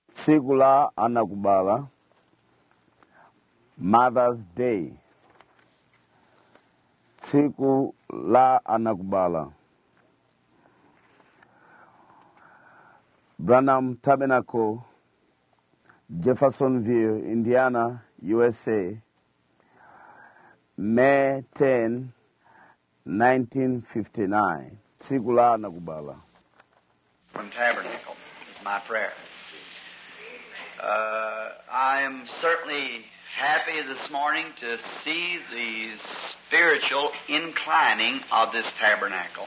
tsiku la anakubala mothers day tsiku la anakubala branham tabernacle jeffersonville indiana usa may 10 1959 tsiku la anakubala from Tabernacle is my prayer. Uh, I am certainly happy this morning to see the spiritual inclining of this tabernacle.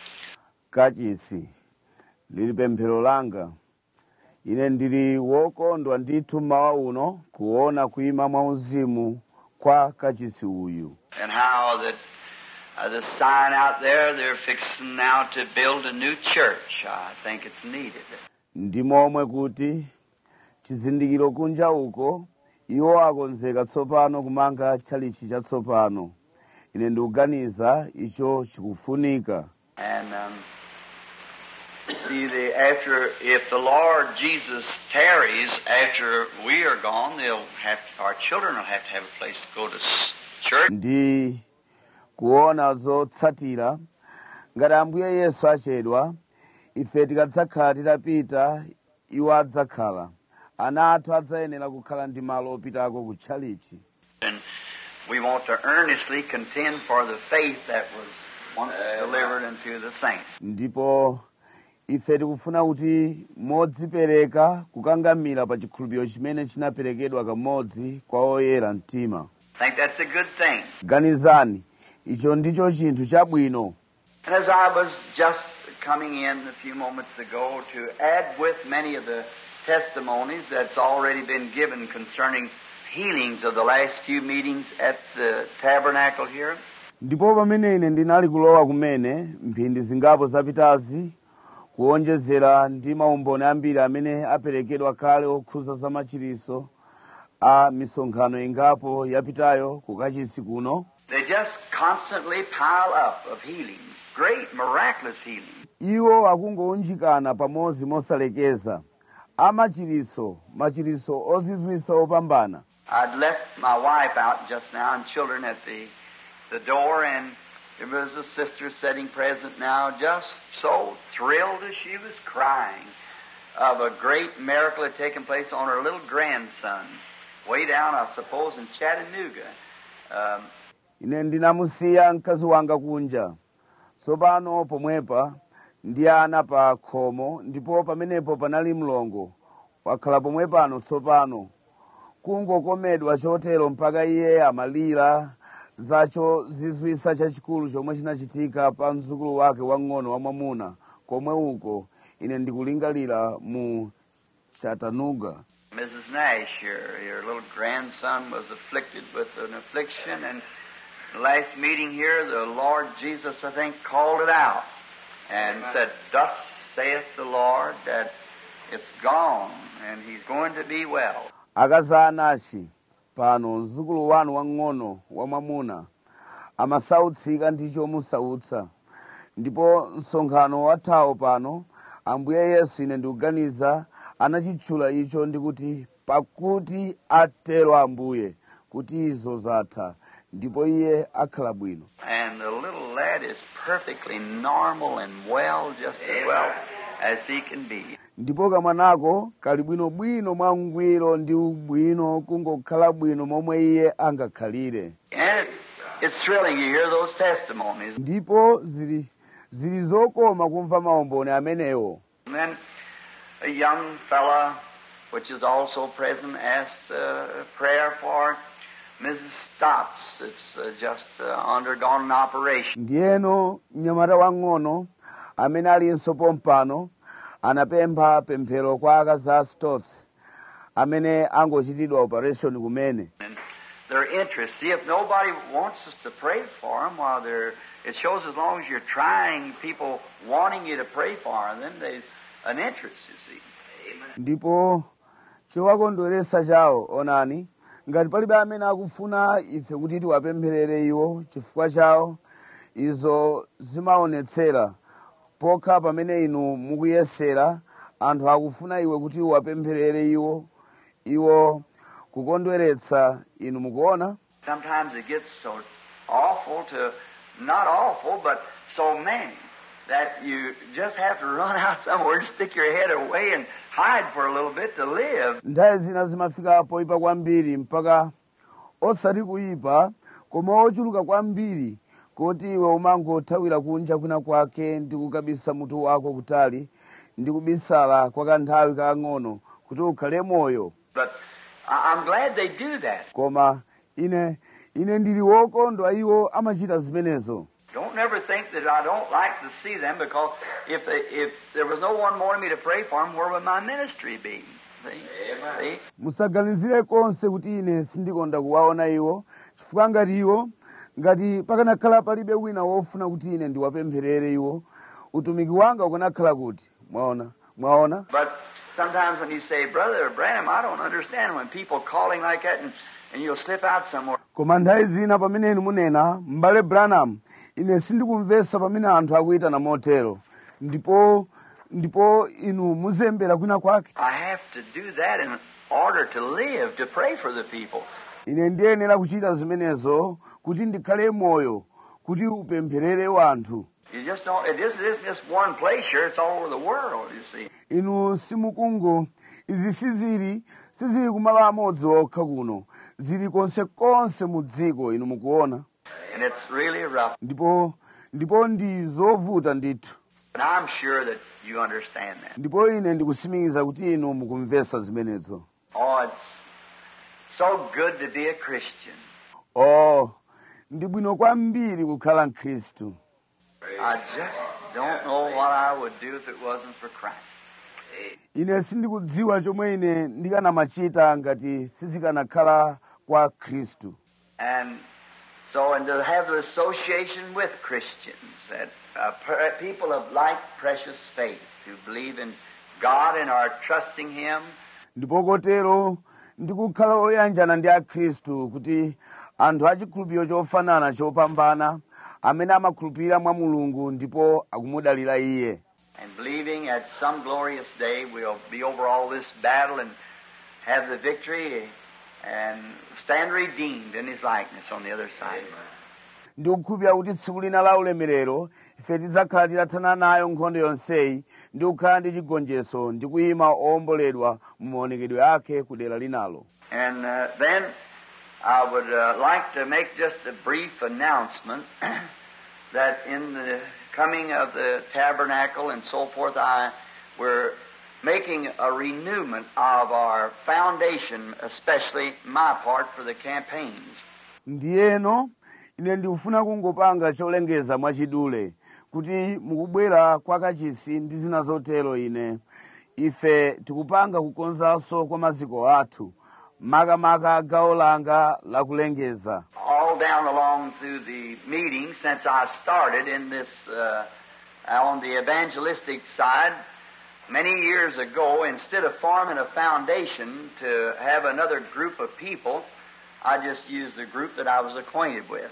kachisi lili pemphero langa ine ndili wokondwa ndithu mawa uno kuona kuima mwauzimu kwa kachisi uyu And how that uh, the sign out there, they're fixing now to build a new church. I think it's needed. ndi momwe kuti chizindikiro kunja uko iwo akonzeka tsopano kumanga tchalichi chatsopano ine ndikuganiza icho chikufunika And um, see, the after if the Lord Jesus tarries after we are gone, they'll have our children will have to have a place to go to s- church. ndi kuona zotsatira ngati ambuye yesu achedwa ife tikadzakhala titapita iwo adzakhala ana athu adzayenera kukhala ndi malo opitako ku tchalichi And we want to earnestly contend for the faith that was once delivered unto the saints. ndipo ife tikufuna kuti modzipereka kukangamira pa chikhulupiriro chimene chinaperekedwa kamodzi kwa oyera mtima I think that's a good thing. ganizani icho ndicho chinthu chabwino And as I was just coming in a few moments ago to add with many of the testimonies that's already been given concerning healings of the last few meetings at the tabernacle here, ndipo pamene ine ndinali kulowa kumene mphindi zingapo zapitazi kuonjezera ndi maumboni ambiri amene aperekedwa kale okhuza za machiriso a misonkhano ingapo yapitayo kukachisi kuno they just constantly pile up of healings, great miraculous healings. iwo akungounjikana pamodzi mosalekeza amachiriso machiriso ozizwisa opambana I'd left my wife out just now and children at the, the door, and there was a sister sitting present now, just so thrilled as she was crying of a great miracle had taken place on her little grandson, way down, I suppose, in Chattanooga. Um, ine ndinamusiya mkazi wanga kunja tsopano pomwepa ndi ana pa khomo ndipo pamenepo panali mlongo wakhala pomwe pano tsopano kungokomedwa chotero mpaka iye amalira zacho zizwisa chachikulu chomwe chinachitika pa mdzukulu wake wang'ono wamwamuna komwe uko ine ndikulingalira mu chattanooga Mrs. Nash, your, your little grandson was afflicted with an affliction, and the last meeting here, the Lord Jesus, I think, called it out and said, Thus saith the Lord that it's gone, and he's going to be well. akazi anashi pano mzukulu wanu wang'ono wamwamuna amasautsika ndi chomusautsa ndipo msonkhano wathawo pano ambuye yesu ine ndikuganiza anachitchula icho ndikuti pakuti atero ambuye kuti izo zatha ndipo iye akhala bwino And the little lad is perfectly normal and well, just as well as he can be. ndipo kamwanako kali bwinobwino mwangwiro ndi ubwino kungokhala bwino momwe iye angakhalire And it's, it's thrilling to hear those testimonies. ndipo zili zili zokoma kumva maumboni amenewo And then a young fella, which is also present, asked uh, prayer for Mrs. Stotts. It's uh, just uh, undergone an operation. ndiyeno mnyamata wang'ono amene alinso pompano anapempha pemphero kwa akazi a stots amene angochitidwa operation kumene And their interest. See, if nobody wants us to pray for them, while they're, it shows as long as you're trying, people wanting you to pray for them, then there's an interest, you see. ndipo chowakondweresa chawo onani ngati palibe amene akufuna ife kuti tiwapempherere iwo chifukwa chawo izo zimaonetsera pokha pamene inu mukuyesera anthu akufuna iwe kuti uwapempherere iwo iwo kukondweretsa inu mukuona Sometimes it gets so awful to, not awful, but so many, that you just have to run out somewhere and stick your head away and hide for a little bit to live. nthawi zina zimafika poyipa kwambiri mpaka osati kuyipa koma ochuluka kwambiri kuti iwe umangothawira kunja kwina kwake ndi kukabisa mutu wako kutali ndi kubisala kwa kanthawi kakang'ono kuti ukhale moyo But I- I'm glad they do that. koma ine ine ndili wokondwa iwo amachita zimenezo Don't never think that I don't like to see them because if they, if there was no one wanting me to pray for them, where would my ministry be? See? See? musaganizire konse kuti ine sindikonda kuwaona iwo chifukwa ngati iwo ngati pakanakhala palibe wina wofuna kuti ine ndiwapempherere iwo utumiki wanga ukanakhala kuti mwaona mwaona But sometimes when you say, Brother Branham, I don't understand when people calling like that and, and you'll slip out somewhere. koma nthawi zina pamene inu munena m'bale branham ine sindikumvetsa pamene anthu akuyitana motero ndipo ndipo inu muzembera kwina kwake I have to do that in order to live, to pray for the people. ine ndiyenera kuchita zimenezo kuti ndikhale moyo kuti upempherere wanthu You just don't, it just isn't just one place here, it's all over the world, you see. inu simukungo izi sizili sizili kumalo amodzi okha kuno zili konsekonse mu dziko inu mukuona And it's really rough. ndipo ndipo ndi zovuta ndithu And I'm sure that you understand that. ndipo ine ndikusimikiza kuti inu mukumvetsa zimenezo Oh, it's so good to be a Christian. oh ndi bwino kwambiri kukhala mkhristu I just don't know what I would do if it wasn't for Christ. ine sindikudziwa chomwe ine ndikanamachita ngati sizikanakhala kwa khristu And so, and to have the association with Christians, that uh, per- people of like precious faith who believe in God and are trusting Him, ndipo kotero ndikukhala oyanjana ndi akhristu kuti anthu achikhulupiriro chofanana chopambana amene amakhulupirira mwa mulungu ndipo akumudalira iye and believing at some glorious day we'll be over all this battle and have the victory and stand redeemed in His likeness on the other side. ndikukhulupirira kuti tsiku lina la ulemerero ife tidzakhala titathana nayo nkhondo yonseyi ndi kukhala ndi chigonjetso ndi kuyima owomboledwa mu maonekedwe ake ku dera linalo And uh, then I would uh, like to make just a brief announcement that in the coming of the tabernacle and so forth, I we're making a renewment of our foundation, especially my part for the campaigns. ndiyeno ine ndikufuna kungopanga cholengeza mwachidule kuti mukubwera kwa kachisi ndi zina zotero ine ife tikupanga kukonzanso kwa maziko athu makamaka gawo langa lakulengeza all down along through the meeting since I started in this uh, on the evangelistic side many years ago. Instead of forming a foundation to have another group of people, I just used the group that I was acquainted with,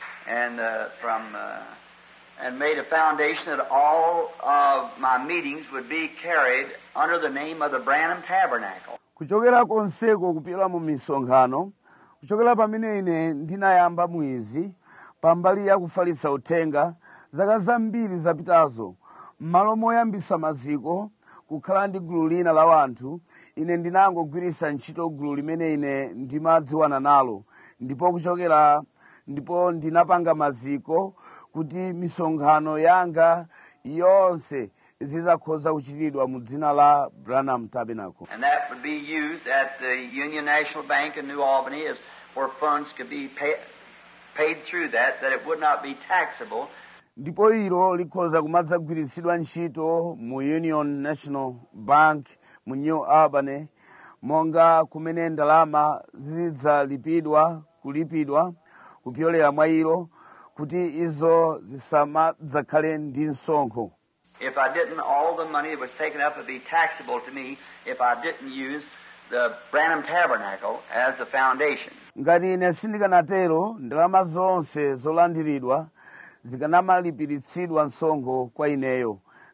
and uh, from uh, and made a foundation that all of my meetings would be carried under the name of the Branham Tabernacle. kuchokera konseko kupyola mu misonkhano kuchokera pamene ine ndinayamba mwizi pambali ya kufalitsa uthenga zaka zambiri zapitazo m'malo moyambisa maziko kukhala ndi gulu lina la wanthu ine ndinangogwiritsa ntchito gulu limene ine ndimadziwana nalo ndipo kuchokera ndipo ndinapanga maziko kuti misonkhano yanga yonse zizakhoza kuchitidwa mu dzina la branham tabernacle And that would be used at the Union National Bank in New Albany as where funds could be pay, paid through that, that it would not be taxable. ndipo ilo likhoza kumadzagwiritsidwa ntchito mu union national bank mu new albany monga kumene ndalama zidzalipidwa kulipidwa kupyolera mwa ilo kuti izo zisamadzakhale ndi msonkho If I didn't, all the money that was taken up would be taxable to me if I didn't use the Branham Tabernacle as a foundation. ngati ine sindikanatero ndalama zonse zolandiridwa zikanamalipiritsidwa msonkho kwa ineyo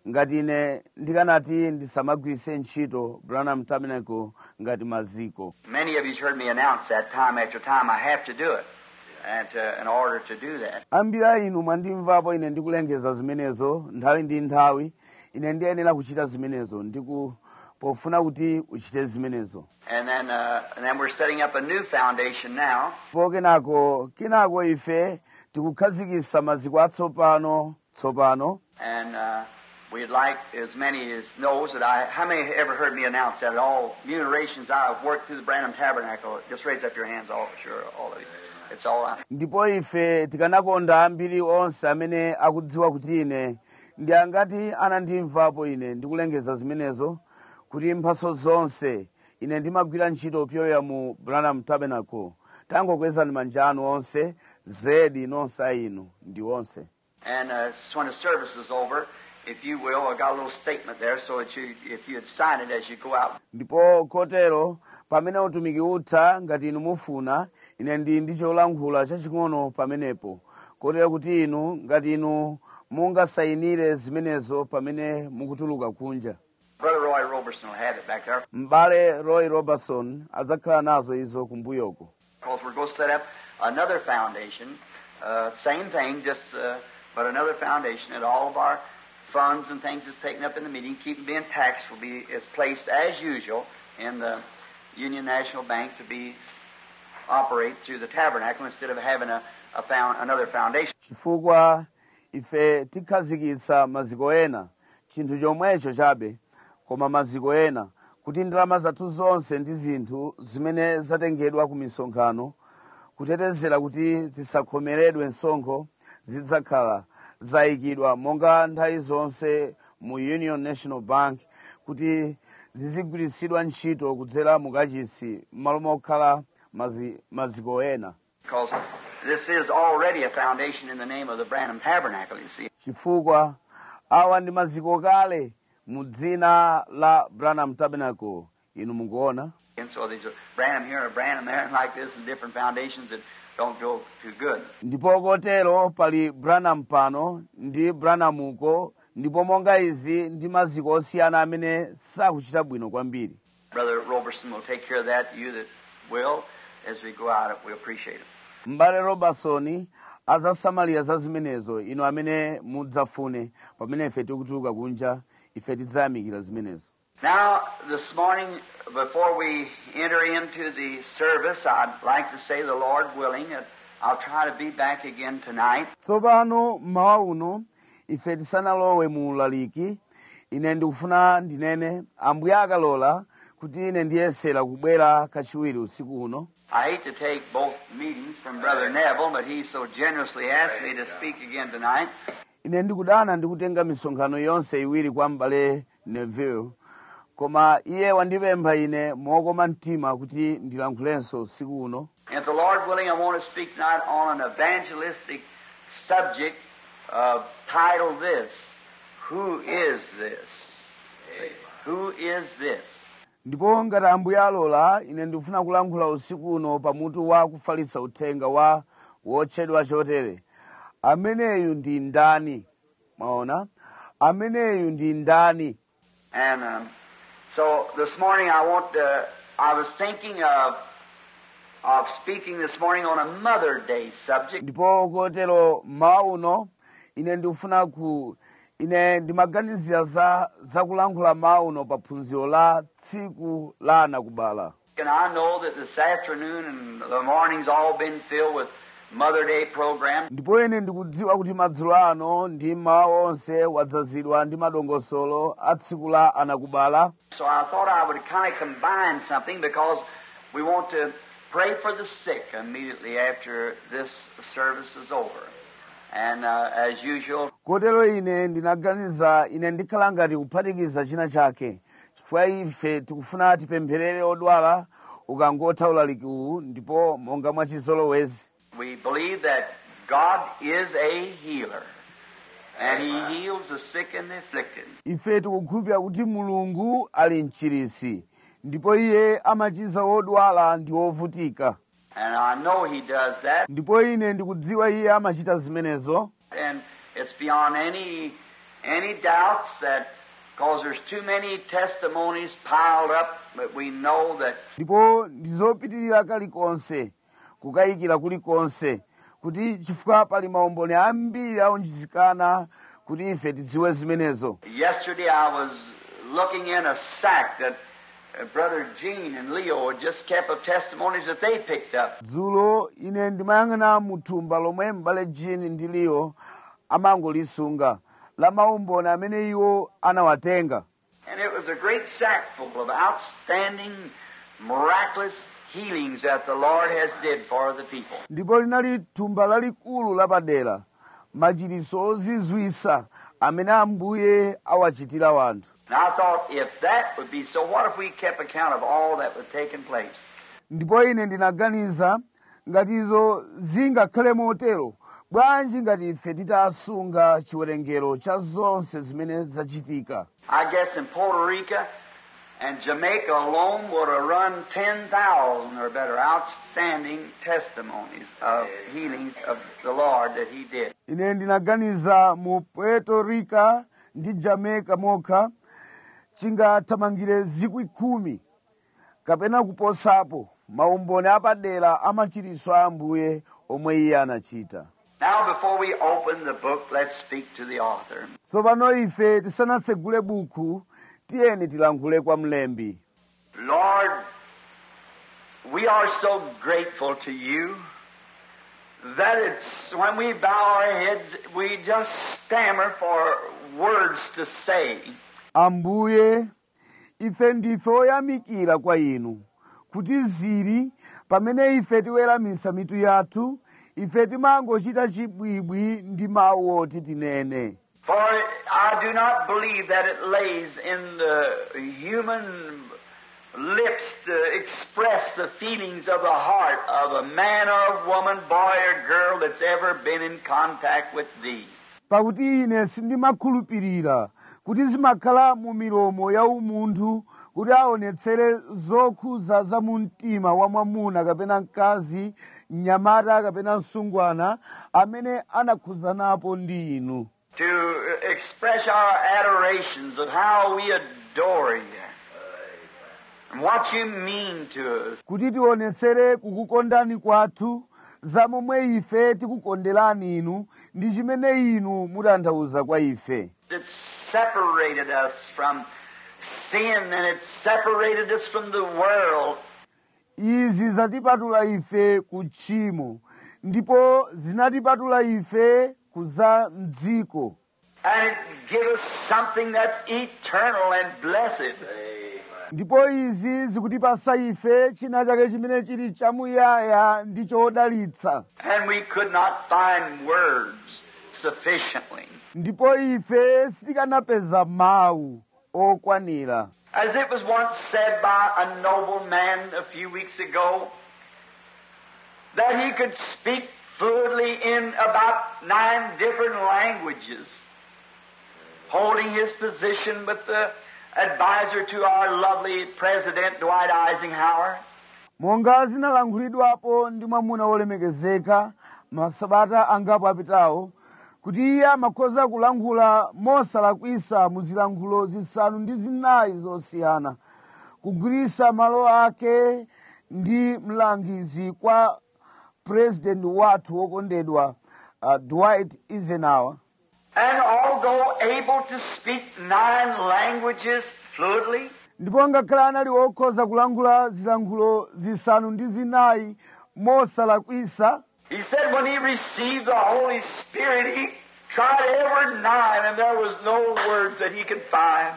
ngati ine ndikanati ndisamagwiritse ntchito branham tabernacle ngati maziko Many of you've heard me announce that time after time. I have to do it, and to, in order to do that. ambiri a inu mwandimvapo ine ndikulengeza zimenezo nthawi ndi nthawi ine ndiyenera kuchita zimenezo ndiku pofuna kuti uchite zimenezo And then, uh, and then we're setting up a new foundation now. po kenako kenako ife tikukhazikitsa maziko atsopano tsopano And uh, we'd like as many as knows that I. How many have ever heard me announce that at all generations I've worked through the Branham Tabernacle? Just raise up your hands, all sure, all of you. It's all right. ndipo ife tikanakonda ambiri onse amene akudziwa kuti ine ndi angati anandimvapo ine ndikulengeza zimenezo kuti mphaso zonse ine ndimagwira ntchito pyolera mu branham tabernacle tangokwezani manja anu onse zedi nonse a inu ndi onse And uh, so when the service is over, if you will, I got a little statement there, so that you, if you'd sign it as you go out. ndipo kotero pamene utumiki utha ngati inu mufuna ine ndi ndi cholankhula chaching'ono pamenepo kotero kuti inu ngati inu mungasayinire zimenezo pamene mukutuluka kunja Brother Roy Roberson will have it back there. m'bale roy robertson adzakhala nazo izo kumbuyoko Because we're going to set up another foundation, uh, same thing, just uh, but another foundation, and all of our funds and things that's taken up in the meeting, keep being taxed, will be is placed as usual in the Union National Bank to be operate through the tabernacle instead of having a, a found, another foundation. chifukwa ife tikhazikitsa maziko ena chinthu chomwecho chabe koma maziko ena kuti ndalama zathu zonse ndi zinthu zimene zatengedwa ku misonkhano kutetezera kuti zisakhomeredwe msonkho zidzakhala zayikidwa monga nthawi zonse mu union national bank kuti zizigwiritsidwa ntchito kudzera mukachisi m'malo mokhala mazi, maziko ena Because this is already a foundation in the name of the Branham Tabernacle, you see. chifukwa awa ndi maziko kale mu dzina la branham tabernacle inu mukuona And so there's a Branham here and a Branham there, and like this, and different foundations that don't go too good. ndipo kotero pali branham pano ndi branham uko ndipo monga izi ndi maziko osiyana amene sakuchita bwino kwambiri Brother Robertson will take care of that. You that will, as we go out, we appreciate it. m'bale robertson azasamalira za zimenezo inu amene mudzafune pamene ife tikutuluka kunja ife tidzayamikira zimenezo Now, this morning, before we enter into the service, I'd like to say, the Lord willing, that I'll try to be back again tonight. tsopano mmawa uno ife tisanalowe mu ulaliki ine ndikufuna ndinene ambuye akalola kuti ine ndiyesera kubwera kachiwiri usiku uno I hate to take both meetings from Brother Neville, but he so generously asked me to speak again tonight. ine ndikudana ndikutenga misonkhano yonse iwiri kwa m'bale neville koma iye wandipempha ine mokoma mtima kuti ndilankhulenso usiku uno And if the Lord willing, I want to speak tonight on an evangelistic subject uh, titled this Who is this? Who is this? ndipo ngati ambuye alola ine ndikufuna kulankhula usiku uno pamutu wa kufalitsa uthenga wa wotchedwa chotere ameneyu ndi ndani mwaona ameneyu ndi ndani And um, so this morning I want to, I was thinking of, of speaking this morning on a Mother Day subject. ndipo kotero mmawa uno ine ndikufuna ku ine ndimaganizira za zakulankhula mmawa uno pa phunziro la tsiku la anakubala And I know that this afternoon and the morning's all been filled with Mother Day program. ndipo ine ndikudziwa kuti madzulo ano ndi mmawa onse wadzazidwa ndi madongosolo a tsiku la anakubala So I thought I would kind of combine something because we want to pray for the sick immediately after this service is over. And uh, as usual, kotero ine ndinaganiza ine ndikhala ngati kuphatikiza china chake chifukwa ife tikufuna tipempherere odwala ukangotha ulaliki uwu ndipo monga mwachizolowezi we believe that God is a healer. And He heals the sick and the afflicted. ife tikukhulupirira kuti mulungu ali mchirisi ndipo iye amachiza odwala ndi ovutika And I know He does that. ndipo ine ndikudziwa iye amachita zimenezo And it's beyond any any doubts that, because there's too many testimonies piled up, but we know that ndipo ndizopitirira kalikonse kukayikira kulikonse kuti chifukwa pali maumboni ambiri aunjikana kuti ife tidziwe zimenezo yesterday I was looking in a sack that uh, Brother Gene and Leo had just kept of testimonies that they picked up. dzulo ine ndimayang'ana mu thumba lomwe m'bale jini ndi liyo amangolisunga la maumboni amene iwo anawatenga And it was a great sack full of outstanding, miraculous healings that the Lord has did for the people. ndipo linali thumba lalikulu lapadera machiritso ozizwisa amene ambuye awachitira wanthu And I thought, if that would be so, what if we kept account of all that was taking place? ndipo ine ndinaganiza ngati izo zingakhale motero bwanji ngati ife titasunga chiwerengero cha zonse zimene zachitika I guess in Puerto Rico and Jamaica alone would have run 10,000 or better outstanding testimonies of healings of the Lord that He did. ine ndinaganiza mu puerto rico ndi jamaica mokha chingathamangire zikwi khumi kapena kuposapo maumboni apadera a machiritso a ambuye omwe iye anachita Now, before we open the book, let's speak to the author. tsopano ife tisanatsegule buku tiyeni tilankhule kwa mlembi Lord, we are so grateful to you that it's when we bow our heads, we just stammer for words to say. ambuye ife ndife oyamikira kwa inu kuti ziri pamene ife tiweramitsa mitu yathu ife timangochita chibwibwi ndi mawu oti tinene For I do not believe that it lays in the human lips to express the feelings of the heart of a man or woman, boy or girl that's ever been in contact with thee. pakuti ine sindimakhulupirira kuti zimakhala mu milomo ya umunthu kuti aonetsere zokhuza za mu mtima wa mwamuna kapena mkazi mnyamata kapena msungwana amene anakhuzanapo ndi inu To express our adorations of how we adore you and what you mean to us. kuti tionetsere kukukondani kwathu za momwe ife tikukonderani inu ndi chimene inu mutanthauza kwa ife It's separated us from sin and it's separated us from the world. izi zatipatula ife ku tchimo ndipo zinatipatula ife ku za mdziko And it gives us something that's eternal and blessed. ndipo izi zikutipasa ife china chake chimene chili chamuyaya ndi chodalitsa And we could not find words sufficiently. ndipo ife sitikanapeza mawu okwanira As it was once said by a noble man a few weeks ago, that he could speak fluently in about nine different languages, holding his position with the advisor to our lovely President Dwight Eisenhower. monga zinalankhulidwapo ndi mwamuna wolemekezeka masabata angapo apitawo kuti iye amakhoza kulankhula mosalakwisa mu zilankhulo zisanu ndi zinayi zosiyana kugwirisa malo ake ndi mlangizi kwa purezidenti wathu wokondedwa uh, dwight eisenhower And although able to speak nine languages fluently, ndipo ngakhale anali wokhoza kulankhula zilankhulo zisanu ndi zinayi mosalakwisa he said when he received the Holy Spirit, he tried every nine and there was no words that he could find.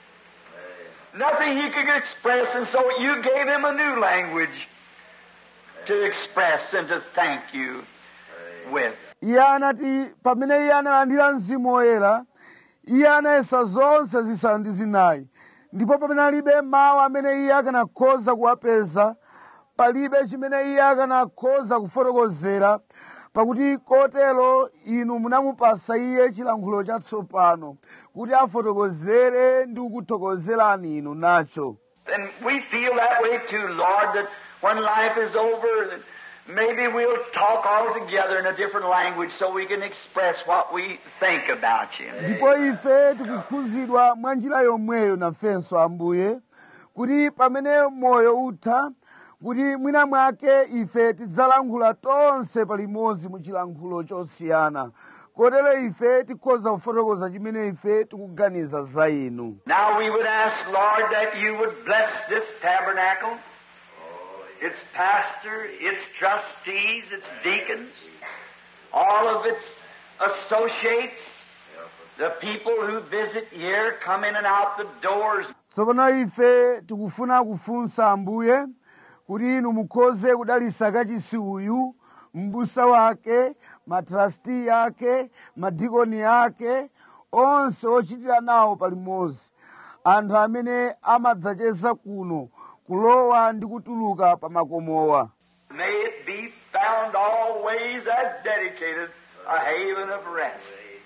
Nothing he could express, and so you gave him a new language to express and to thank you with. iye anati pamene iye analandira mzimu woyera iye anayesa zonse zisanu ndi zinayi ndipo pamene alibe mawu amene iye akanakhoza kuwapeza palibe chimene iye akanakhoza kufotokozera pakuti kotero inu munamupasa iye chilankhulo chatsopano kuti afotokozere ndi kukuthokozerani inu nacho And we feel that way too, Lord, that when life is over, that maybe we'll talk all together in a different language so we can express what we think about you. ndipo ife tikukhuzidwa mwa njira yomweyo nafenso ambuye kuti pamene moyo utha kuti mwina mwake ife tidzalankhula tonse palimodzi mu chilankhulo chosiyana kotero ife tikhoza kufotokoza chimene ife tikuganiza za inu Now we would ask, Lord, that you would bless this tabernacle, its pastor, its trustees, its deacons, all of its associates, the people who visit here, come in and out the doors. tsopano ife tikufuna kufunsa ambuye kuti inu mukhoze kudalitsa kachisi uyu m'busa wake matrasti ake madikoni ake onse ochitira nawo palimodzi anthu amene amadzacheza kuno kulowa ndi kutuluka pa makomowa May it be found always as dedicated a haven of rest.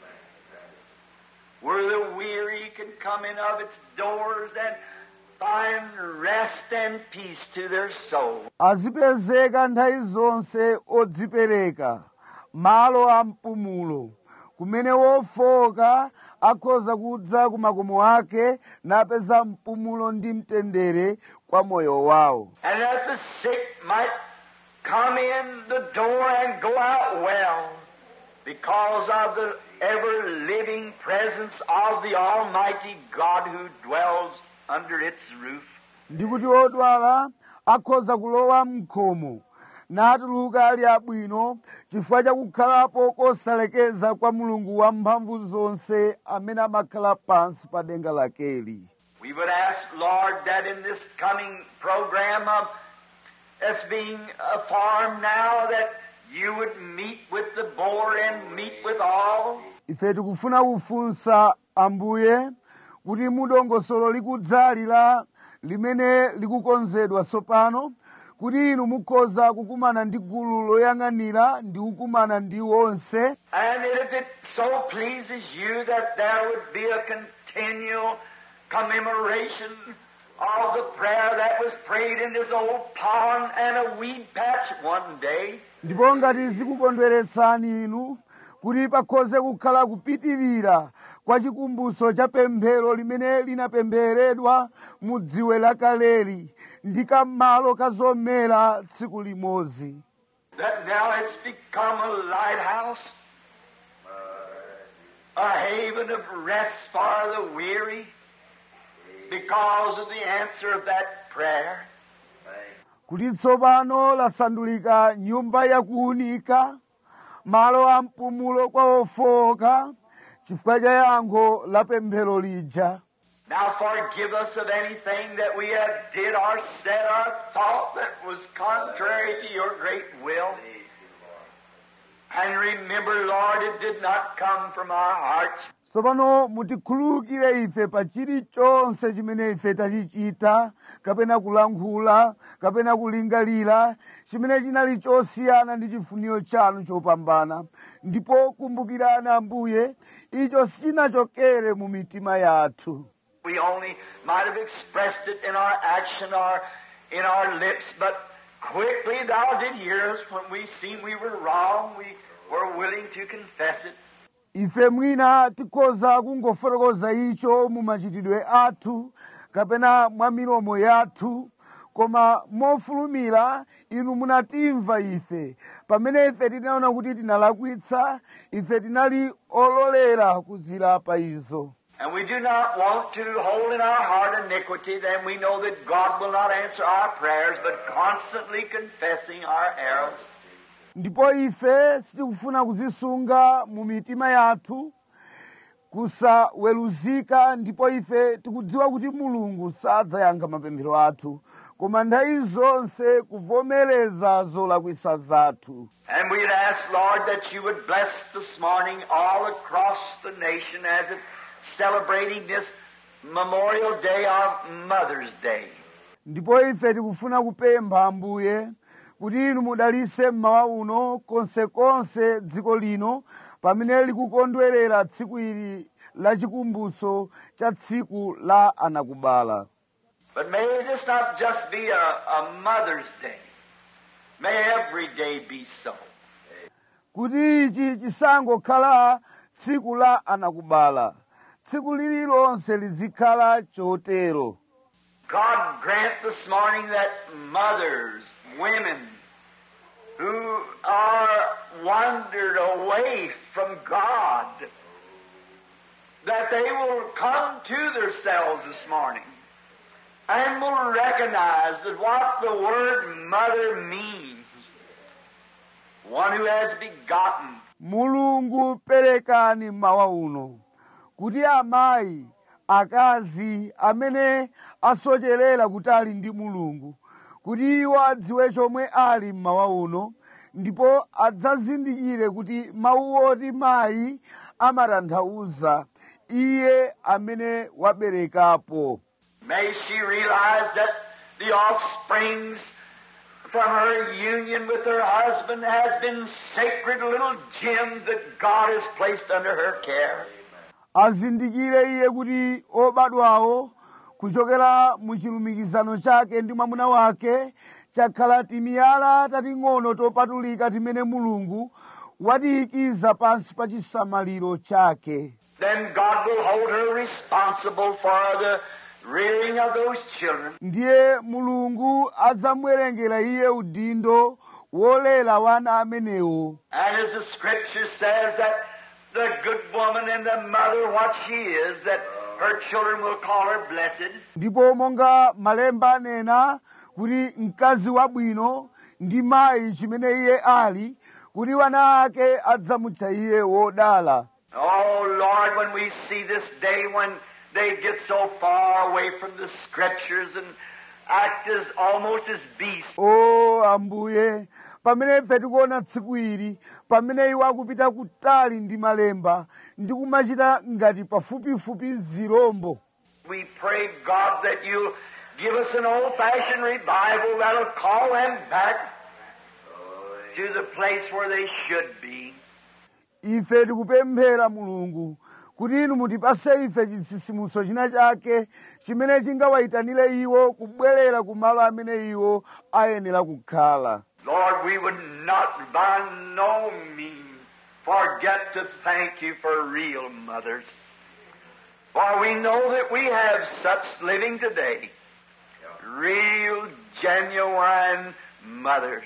Where the weary can come in of its doors and find rest and peace to their soul. azipezeka nthawi zonse odzipereka malo a mpumulo kumene wofoka akhoza kudza ku makomo ake napeza mpumulo ndi mtendere kwa moyo wawo And that the sick might come in the door and go out well because of the ever living presence of the Almighty God who dwells under its roof. ndi kuti odwala akhoza kulowa mkhomo natuluka ali abwino chifukwa chakukhalapo kosalekeza kwa mulungu wamphamvu zonse amene amakhala pansi pa denga lakeli We would ask, Lord, that in this coming program of as being a farm now, that you would meet with the board and meet with all. ife tikufuna kufunsa ambuye kuti mudongosolo likudzali la limene likukonzedwa tsopano kuti inu mukhoza kukumana ndi gulu loyang'anira ndi kukumana ndi onse And if it so pleases you that there would be a continual commemoration of the prayer that was prayed in this old pond and a weed patch one day, ndipo ngati zikukondweretsani inu kuti pakhoze kukhala kupitirira kwa chikumbutso cha pemphero limene linapempheredwa mu dziwe lakaleli ndi kam'malo ka zomera tsiku limodzi that now it's become a lighthouse, a haven of rest for the weary because of the answer of that prayer. kuti tsopano lasandulika nyumba yakuunika malo a mpumulo kwa ofowoka chifukwa cha yankho la pemphero lija Now forgive us of anything that we have did or said or thought that was contrary to your great will. And remember, Lord, it did not come from our hearts, tsopano mutikhululukire ife pa chilichonse chimene ife tachichita kapena kulankhula kapena kulingalira chimene chinali chosiyana ndi chifuniro chanu chopambana ndipo kumbukirani ambuye icho sichinachokere mu mitima yathu We only might have expressed it in our action or in our lips, but quickly thou did hear us when we seen we were wrong. We were willing to confess it. ife mwina tikhoza kungofotokoza icho mu machitidwe athu kapena mwa milomo yathu koma mofulumira inu munatimva ife pamene ife tinaona kuti tinalakwitsa ife tinali ololera kuzilapa izo And we do not want to hold in our heart iniquity, then we know that God will not answer our prayers, but constantly confessing our errors. ndipo ife sitikufuna kuzisunga mu mitima yathu kusaweruzika ndipo ife tikudziwa kuti mulungu sadzayankha mapemphero athu koma nthawi zonse kuvomereza zolakwisa zathu And we'd ask, Lord, that you would bless this morning all across the nation as it's celebrating this Memorial Day of Mother's Day. ndipo ife tikufuna kupempha ambuye kuti inu mudalitse mmawa uno konsekonse dziko lino pamene likukondwerera tsiku ili la chikumbutso cha tsiku la anakubala But may this not just be a, a Mother's Day. May every day be so. kuti ichi chisangokhala tsiku la anakubala tsiku lililonse lizikhala chotero God grant this morning that mothers, women who are wandered away from God, that they will come to themselves this morning and will recognize that what the word mother means. One who has begotten. mulungu perekani mawa uno kuti amayi akazi amene asocherera kutali ndi mulungu kuti iwo adziwe chomwe ali mmawa uno ndipo adzazindikire kuti mawu oti mayi amatanthauza iye amene waberekapo May she realize that the offsprings from her union with her husband has been sacred little gems that God has placed under her care. azindikire iye kuti obadwawo kuchokera mu chilumikizano chake ndi mwamuna wake chakhala timiyala tating'ono topatulika timene mulungu watiyikiza pansi pa chisamaliro chake Then God will hold her responsible for the rearing of those children. ndiye mulungu adzamwerengera iye udindo wolera wana amenewo And as the scripture says that the good woman and the mother, what she is, that her children will call her blessed. ndipo monga malemba anena kuti mkazi wabwino ndi mayi chimene iye ali kuti wana ake adzamutcha iye wodala Oh Lord, when we see this day when they get so far away from the scriptures and act as almost as beasts, o ambuye pamene ife tikuona tsiku ili pamene iwo akupita kutali ndi malemba ndi kumachita ngati pafupifupi zirombo we pray God that you'll give us an old-fashioned revival that'll call them back to the place where they should be. ife tikupemphera mulungu kuti inu mutipase ife chitsitsimutso china chake chimene chingawayitanire iwo kubwerera ku malo amene iwo ayenera kukhala Lord, we would not by no means forget to thank you for real mothers. For we know that we have such living today. Real, genuine mothers.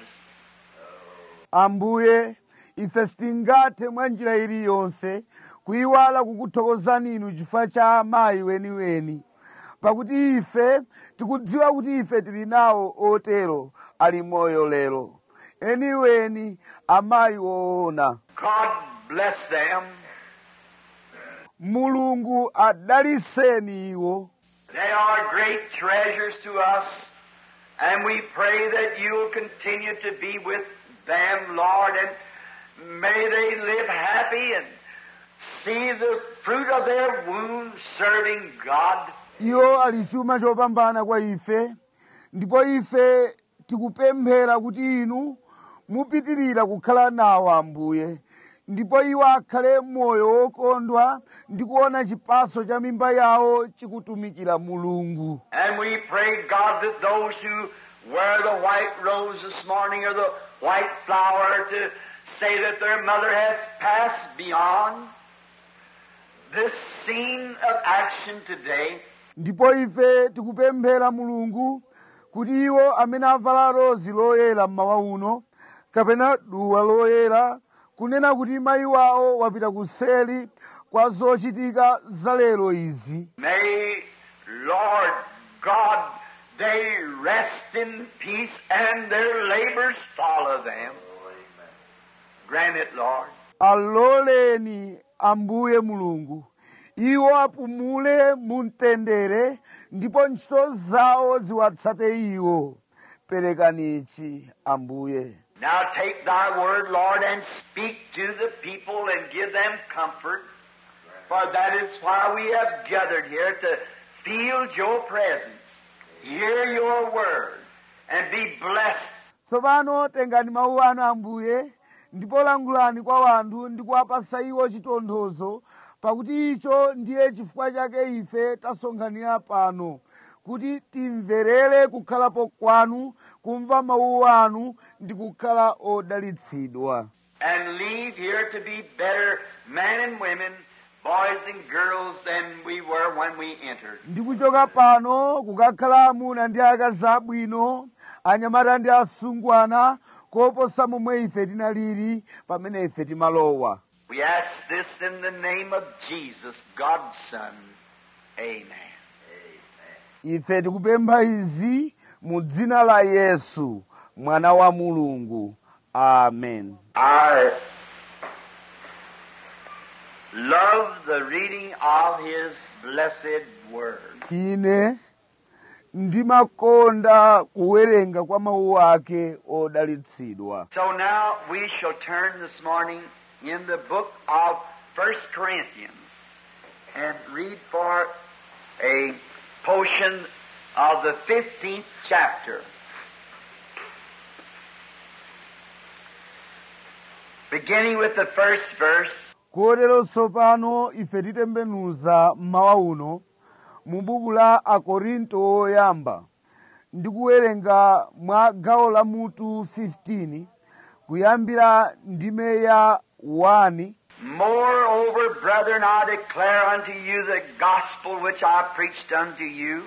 ambuye ife sitingathe mwa njira iliyonse kuyiwala kukuthokozani inu chifukwa cha amayi weniweni pakuti ife tikudziwa kuti ife tili nawo otero ali moyo lero eniweni amayi woona God bless them. mulungu adaliseni iwo They are great treasures to us, and we pray that you'll continue to be with them, Lord, and may they live happy and see the fruit of their womb serving God. iwo ali chuma chopambana kwa ife ndipo ife tikupemphera kuti inu mupitirira kukhala nawo ambuye ndipo iwo akhale moyo wokondwa ndi kuona chipaso cha mimba yawo chikutumikira mulungu And we pray, God, that those who wear the white rose this morning or the white flower to say that their mother has passed beyond this scene of action today. ndipo ife tikupemphera mulungu kuti iwo amene avala rozi loyera mmawa uno kapena duwa loyera kunena kuti mayi wawo wapita kuseli kwa zochitika za lero izi May, Lord God, they rest in peace and their labors follow them. Grant it, Lord. aloleni ambuye mulungu iwo apumule mu mtendere ndipo ntchito zawo ziwatsate iwo perekanichi ambuye Now take thy word, Lord, and speak to the people and give them comfort. For that is why we have gathered here to feel your presence, hear your word, and be blessed. tsopano tengani mawu anu ambuye ndipo langulani kwa wanthu ndi kuwapasa iwo chitonthozo pakuti icho ndiye chifukwa chake ife tasonkhanira pano kuti timverere kukhalapo kwanu kumva mawu anu ndi kukhala odalitsidwa and leave here to be better men and women, boys and girls than we were when we entered. ndi kuchoka pano kukakhala amuna ndi akazi abwino anyamata ndi asungwana koposa momwe ife tinalili pamene ife timalowa We ask this in the name of Jesus, God's Son. Amen. ife tikupempha izi mu dzina la yesu mwana wa mulungu amen I love the reading of His blessed Word. ine ndimakonda kuwerenga kwa mawu ake odalitsidwa So now we shall turn this morning in the book of First Corinthians and read for a portion of the 15th chapter. Beginning with the first verse, kotero tsopano ife titembenuza mmawa uno mu buku la akorinto oyamba ndi kuwerenga mwa gawo la mutu 15 kuyambira ndime ya 1 Moreover, brethren, I declare unto you the gospel which I preached unto you,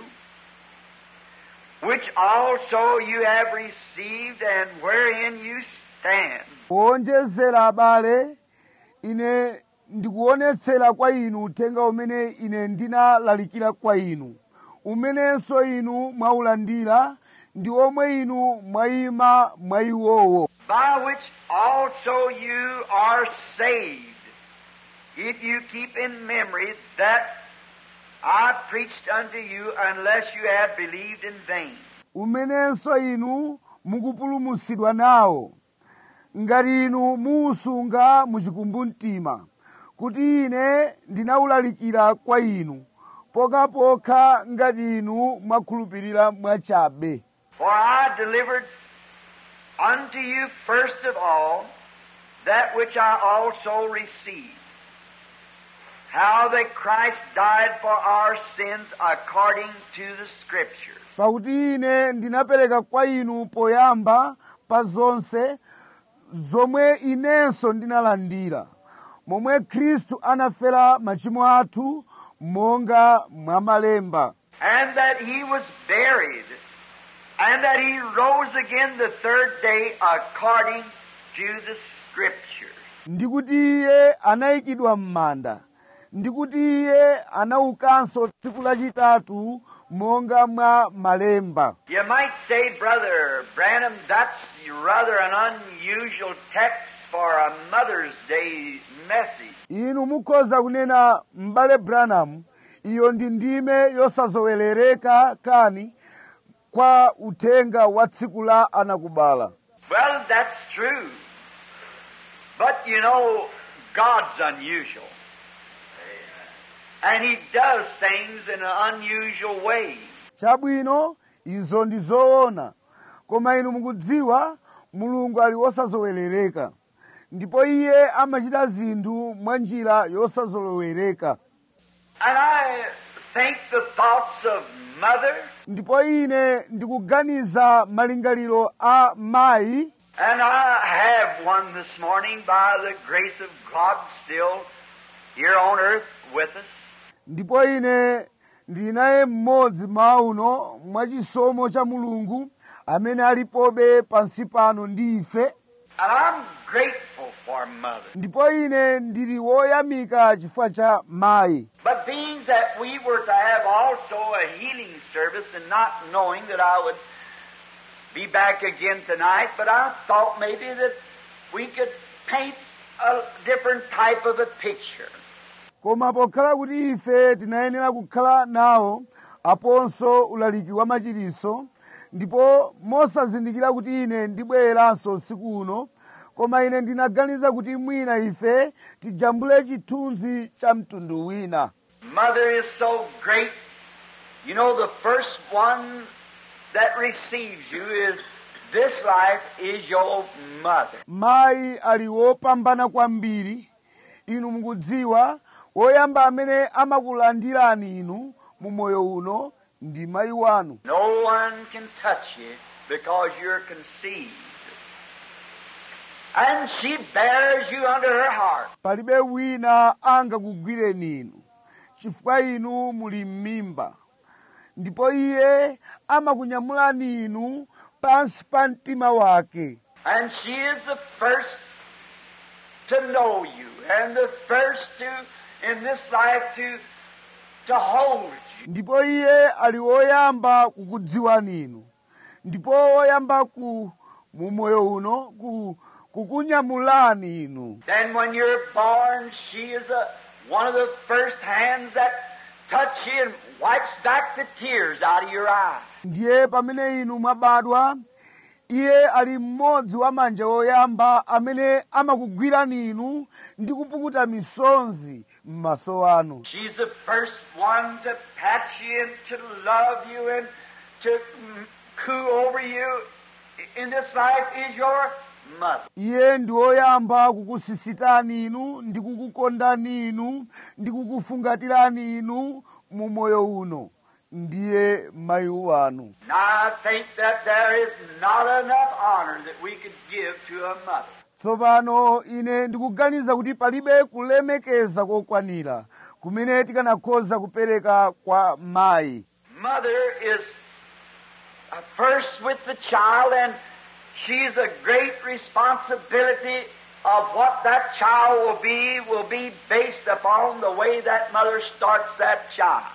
which also you have received, and wherein you stand. kuonjezera abale ine ndikuonetsera kwa inu uthenga umene ine ndinalalikira kwa inu umenenso inu mwaulandira ndi omwe inu mwayima mwayiwowo by which also you are saved, if you keep in memory that I preached unto you, unless you have believed in vain. umenenso inu mukupulumutsidwa nawo ngati inu muusunga muchikumbumtima kuti ine ndinawulalikira kwa inu pokhapokha ngati inu mwakhulupirira mwachabe For I delivered unto you first of all that which I also received. How that Christ died for our sins according to the Scriptures. pakuti ine ndinapereka kwa inu poyamba pa zonse zomwe inenso ndinalandira momwe khristu anafera machimo athu monga mwa malemba And that he was buried, and that he rose again the third day according to the Scriptures. ndi kuti iye anayikidwa m'manda ndi kuti iye anaukanso tsiku lachitatu monga mwa malemba You might say, Brother Branham, that's rather an unusual text for a Mother's Day message. inu mukhoza kunena m'bale branham iyo ndi ndime yosazowerereka kani kwa uthenga wa tsiku la anakubala Well, that's true. But you know, God's unusual. And He does things in an unusual way. chabwino izo ndi zoona koma inu mukudziwa mulungu ali wosazowerereka ndipo iye amachita zinthu mwa njira yosazolowereka And I think the thoughts of Mother ndipo ine ndikuganiza malingaliro a mayi And I have one this morning by the grace of God still here on earth with us. ndipo ine ndili naye mmodzi mmawa uno mwachisomo cha mulungu amene alipobe pansi pano ndi ife And I'm grateful for Mother. ndipo ine ndili woyamika chifukwa cha mayi But being that we were to have also a healing service and not knowing that I would be back again tonight, but I thought maybe that we could paint a different type of a picture. koma pokhala kuti ife tinayenera kukhala nawo aponso ulaliki wa machiritso ndipo mosazindikira kuti ine ndibwereranso usiku uno koma ine ndinaganiza kuti mwina ife tijambule chithunzi cha mtundu wina Mother is so great. You know, the first one that receives you is this life is your mother. mayi ali wopambana kwambiri inu mukudziwa woyamba amene amakulandirani inu mu moyo uno ndi mayi wanu No one can touch you because you're conceived. And she bears you under her heart. palibe wina angakugwireni inu chifukwa inu muli m'mimba ndipo iye amakunyamulani inu pansi pa mtima wake And she is the first to know you and the first to, in this life, to, to hold you. ndipo iye ali woyamba kukudziwani inu ndipo woyamba ku mu moyo uno ku, kukunyamulani inu Then when you're born, she is a, one of the first hands that touch you and wipes back the tears out of your eyes. ndiye pamene inu mwabadwa iye ali mmodzi wa manja woyamba amene amakugwirani inu ndi kupukuta misonzi m'maso anu She's the first one to pat you and to love you and to mm, coo over you in this life is your mother. iye ndi woyamba kukusisitani inu ndi kukukondani inu ndi kukufungatirani inu mu moyo uno ndiye mayi wanu Now I think that there is not enough honor that we could give to a mother. tsopano ine ndikuganiza kuti palibe kulemekeza kokwanira kumene tikanakhoza kupereka kwa mayi Mother is uh, first with the child, and she's a great responsibility of what that child will be, will be based upon the way that mother starts that child.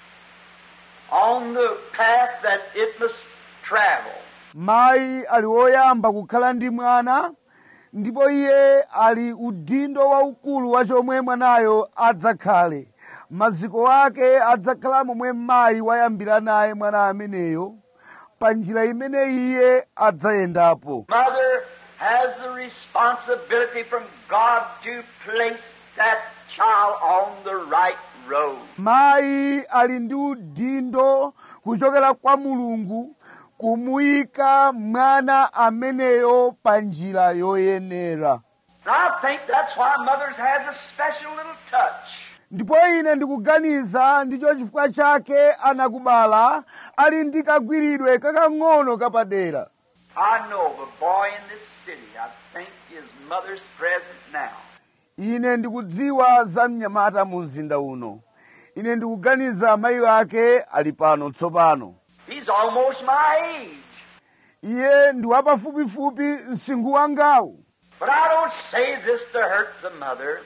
On the path that it must travel. mayi ali woyamba kukhala ndi mwana ndipo iye ali udindo waukulu wa chomwe mwanayo adzakhale maziko ake adzakhala momwe mayi wayambira naye mwana ameneyo pa njira imene iye adzayendapo Mother has the responsibility from God to place that child on the right road. mayi ali ndi udindo kuchokera kwa mulungu kumuyika mwana ameneyo pa njira yoyenera And I think that's why mothers has a special little touch. ndipo ine ndikuganiza ndicho chifukwa chake anakubala ali ndi kagwiridwe kakang'ono kapadera I know of a boy in this city, I think his mother's present now. ine ndikudziwa za mnyamata mu mzinda uno ine ndikuganiza mayi ake ali pano tsopano He's almost my age. iye ndi wapafupifupi msinkhu wangawu But I don't say this to hurt the mother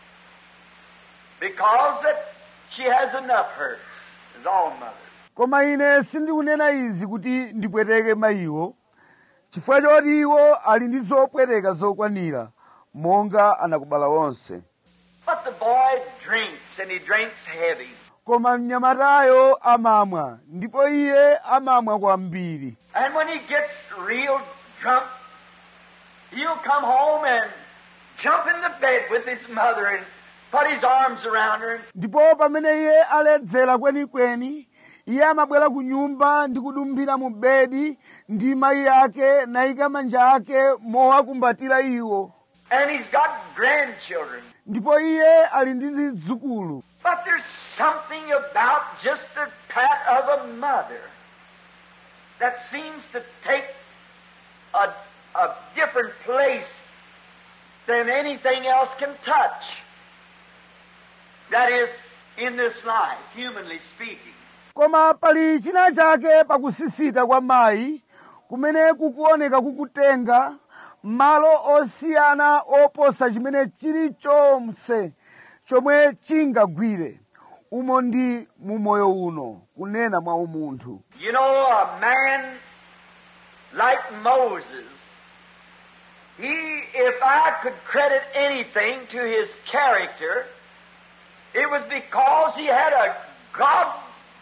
because that she has enough hurts, as all mothers. koma ine sindikunena izi kuti ndipweteke mayiwo chifukwa choti iwo ali ndi zopweteka zokwanira monga anakubala onse But the boy drinks, and he drinks heavy. koma mnyamatayo amamwa ndipo iye amamwa kwambiri And when he gets real drunk, he'll come home and jump in the bed with his mother and put his arms around her. ndipo pamene iye aledzera kwenikweni iye amabwera ku nyumba ndi kudumphira mu bedi ndi mayi ake nayika manja ake mowakumbatira iwo And he's got grandchildren. ndipo iye ali ndi zidzukulu But there's something about just the pat of a mother that seems to take a, a different place than anything else can touch. That is, in this life, humanly speaking. koma pali china chake pakusisita kwa mayi kumene kukuoneka kukutenga malo osiyana oposa chimene chilichonse chomwe chingagwire umo ndi mu moyo uno kunena mwa umunthu You know, a man like Moses, he, if I could credit anything to his character, it was because he had a God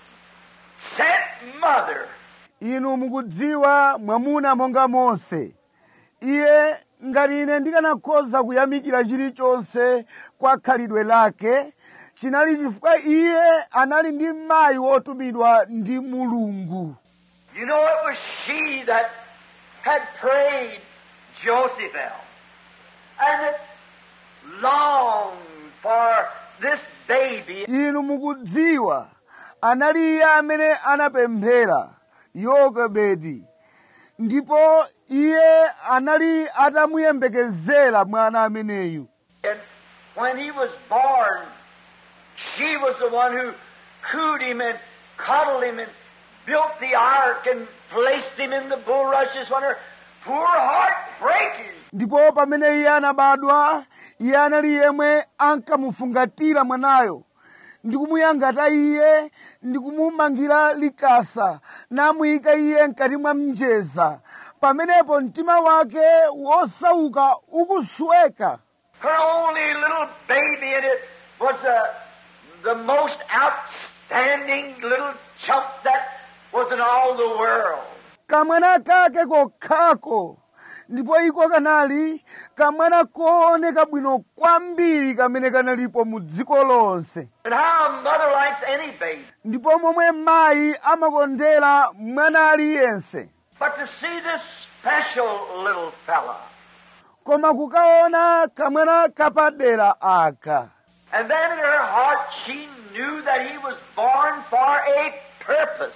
sent mother. inu mukudziwa mwamuna monga mose iye ngati ine ndikanakhoza kuyamikira chilichonse kwa khalidwe lake chinali chifukwa iye anali ndi mayi wotumidwa ndi mulungu You know, it was she that had prayed Josephel and that longed for this baby inu mukudziwa anali iye amene anapemphera yokebedi ndipo iye anali atamuyembekezera mwana ameneyu And when he was born, she was the one who cooed him and coddled him and built the ark and placed him in the bulrushes when her poor heart breaking. ndipo pamene iye anabadwa iye anali yemwe ankamufungatira mwanayo ndi kumuyangata iye ndi kumumangira likasa namuyika iye mkati mwa mjeza pamenepo mtima wake wosauka ukusweka Her only little baby, and it was uh, the most outstanding little chump that was in all the world. kamwana kake kokhako ndipo iko kanali kamwana kooneka bwino kwambiri kamene kanalipo mu dziko lonse And how a mother likes any baby. ndipo momwe mayi amakondera mwana aliyense But to see this special little fella, koma kukaona kamwana kapadera aka and then in her heart she knew that he was born for a purpose.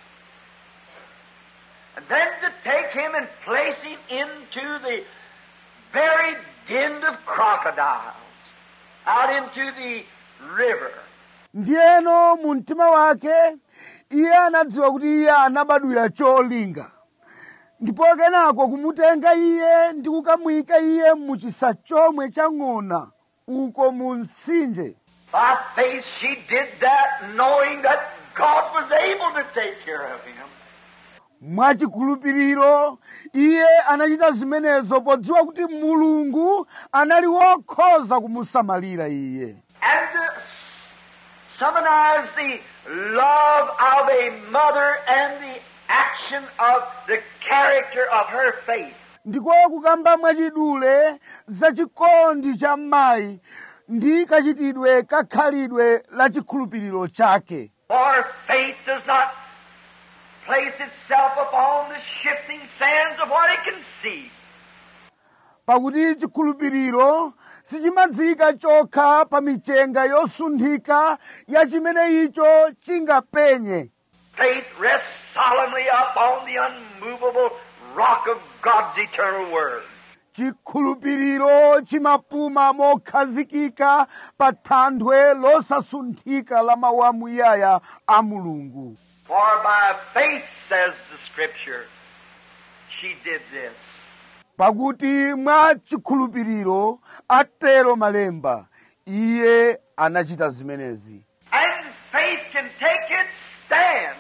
And then to take him and place him into the very den of crocodiles, out into the river. ndiyeno mu mtima wake iye anadziwa kuti iye anabadwira cholinga ndipo kenako kumutenga iye ndi kukamuyika iye mu chisa chomwe cha ng'ona uko mu mtsinje By faith she did that knowing that God was able to take care of him. mwachikhulupiriro iye anachita zimenezo podziwa kuti mulungu anali wokhoza kumusamalira iye and to summarize the love of a mother and the action of the character of her faith. ndiko kukamba mwachidule za chikondi cha mayi ndi kachitidwe kakhalidwe la chikhulupiriro chake For faith does not place itself upon the shifting sands of what it can see. pakuti chikhulupiriro sichimadzika chokha pa michenga yosunthika ya chimene icho chingapenye Faith rests solemnly upon the unmovable rock of God's eternal word. chikhulupiriro chimapuma mokhazikika pa thanthwe losasunthika la mawu amuyaya a mulungu For by faith, says the Scripture, she did this. pakuti mwa chikhulupiriro atero malemba iye anachita zimenezi And faith can take its stand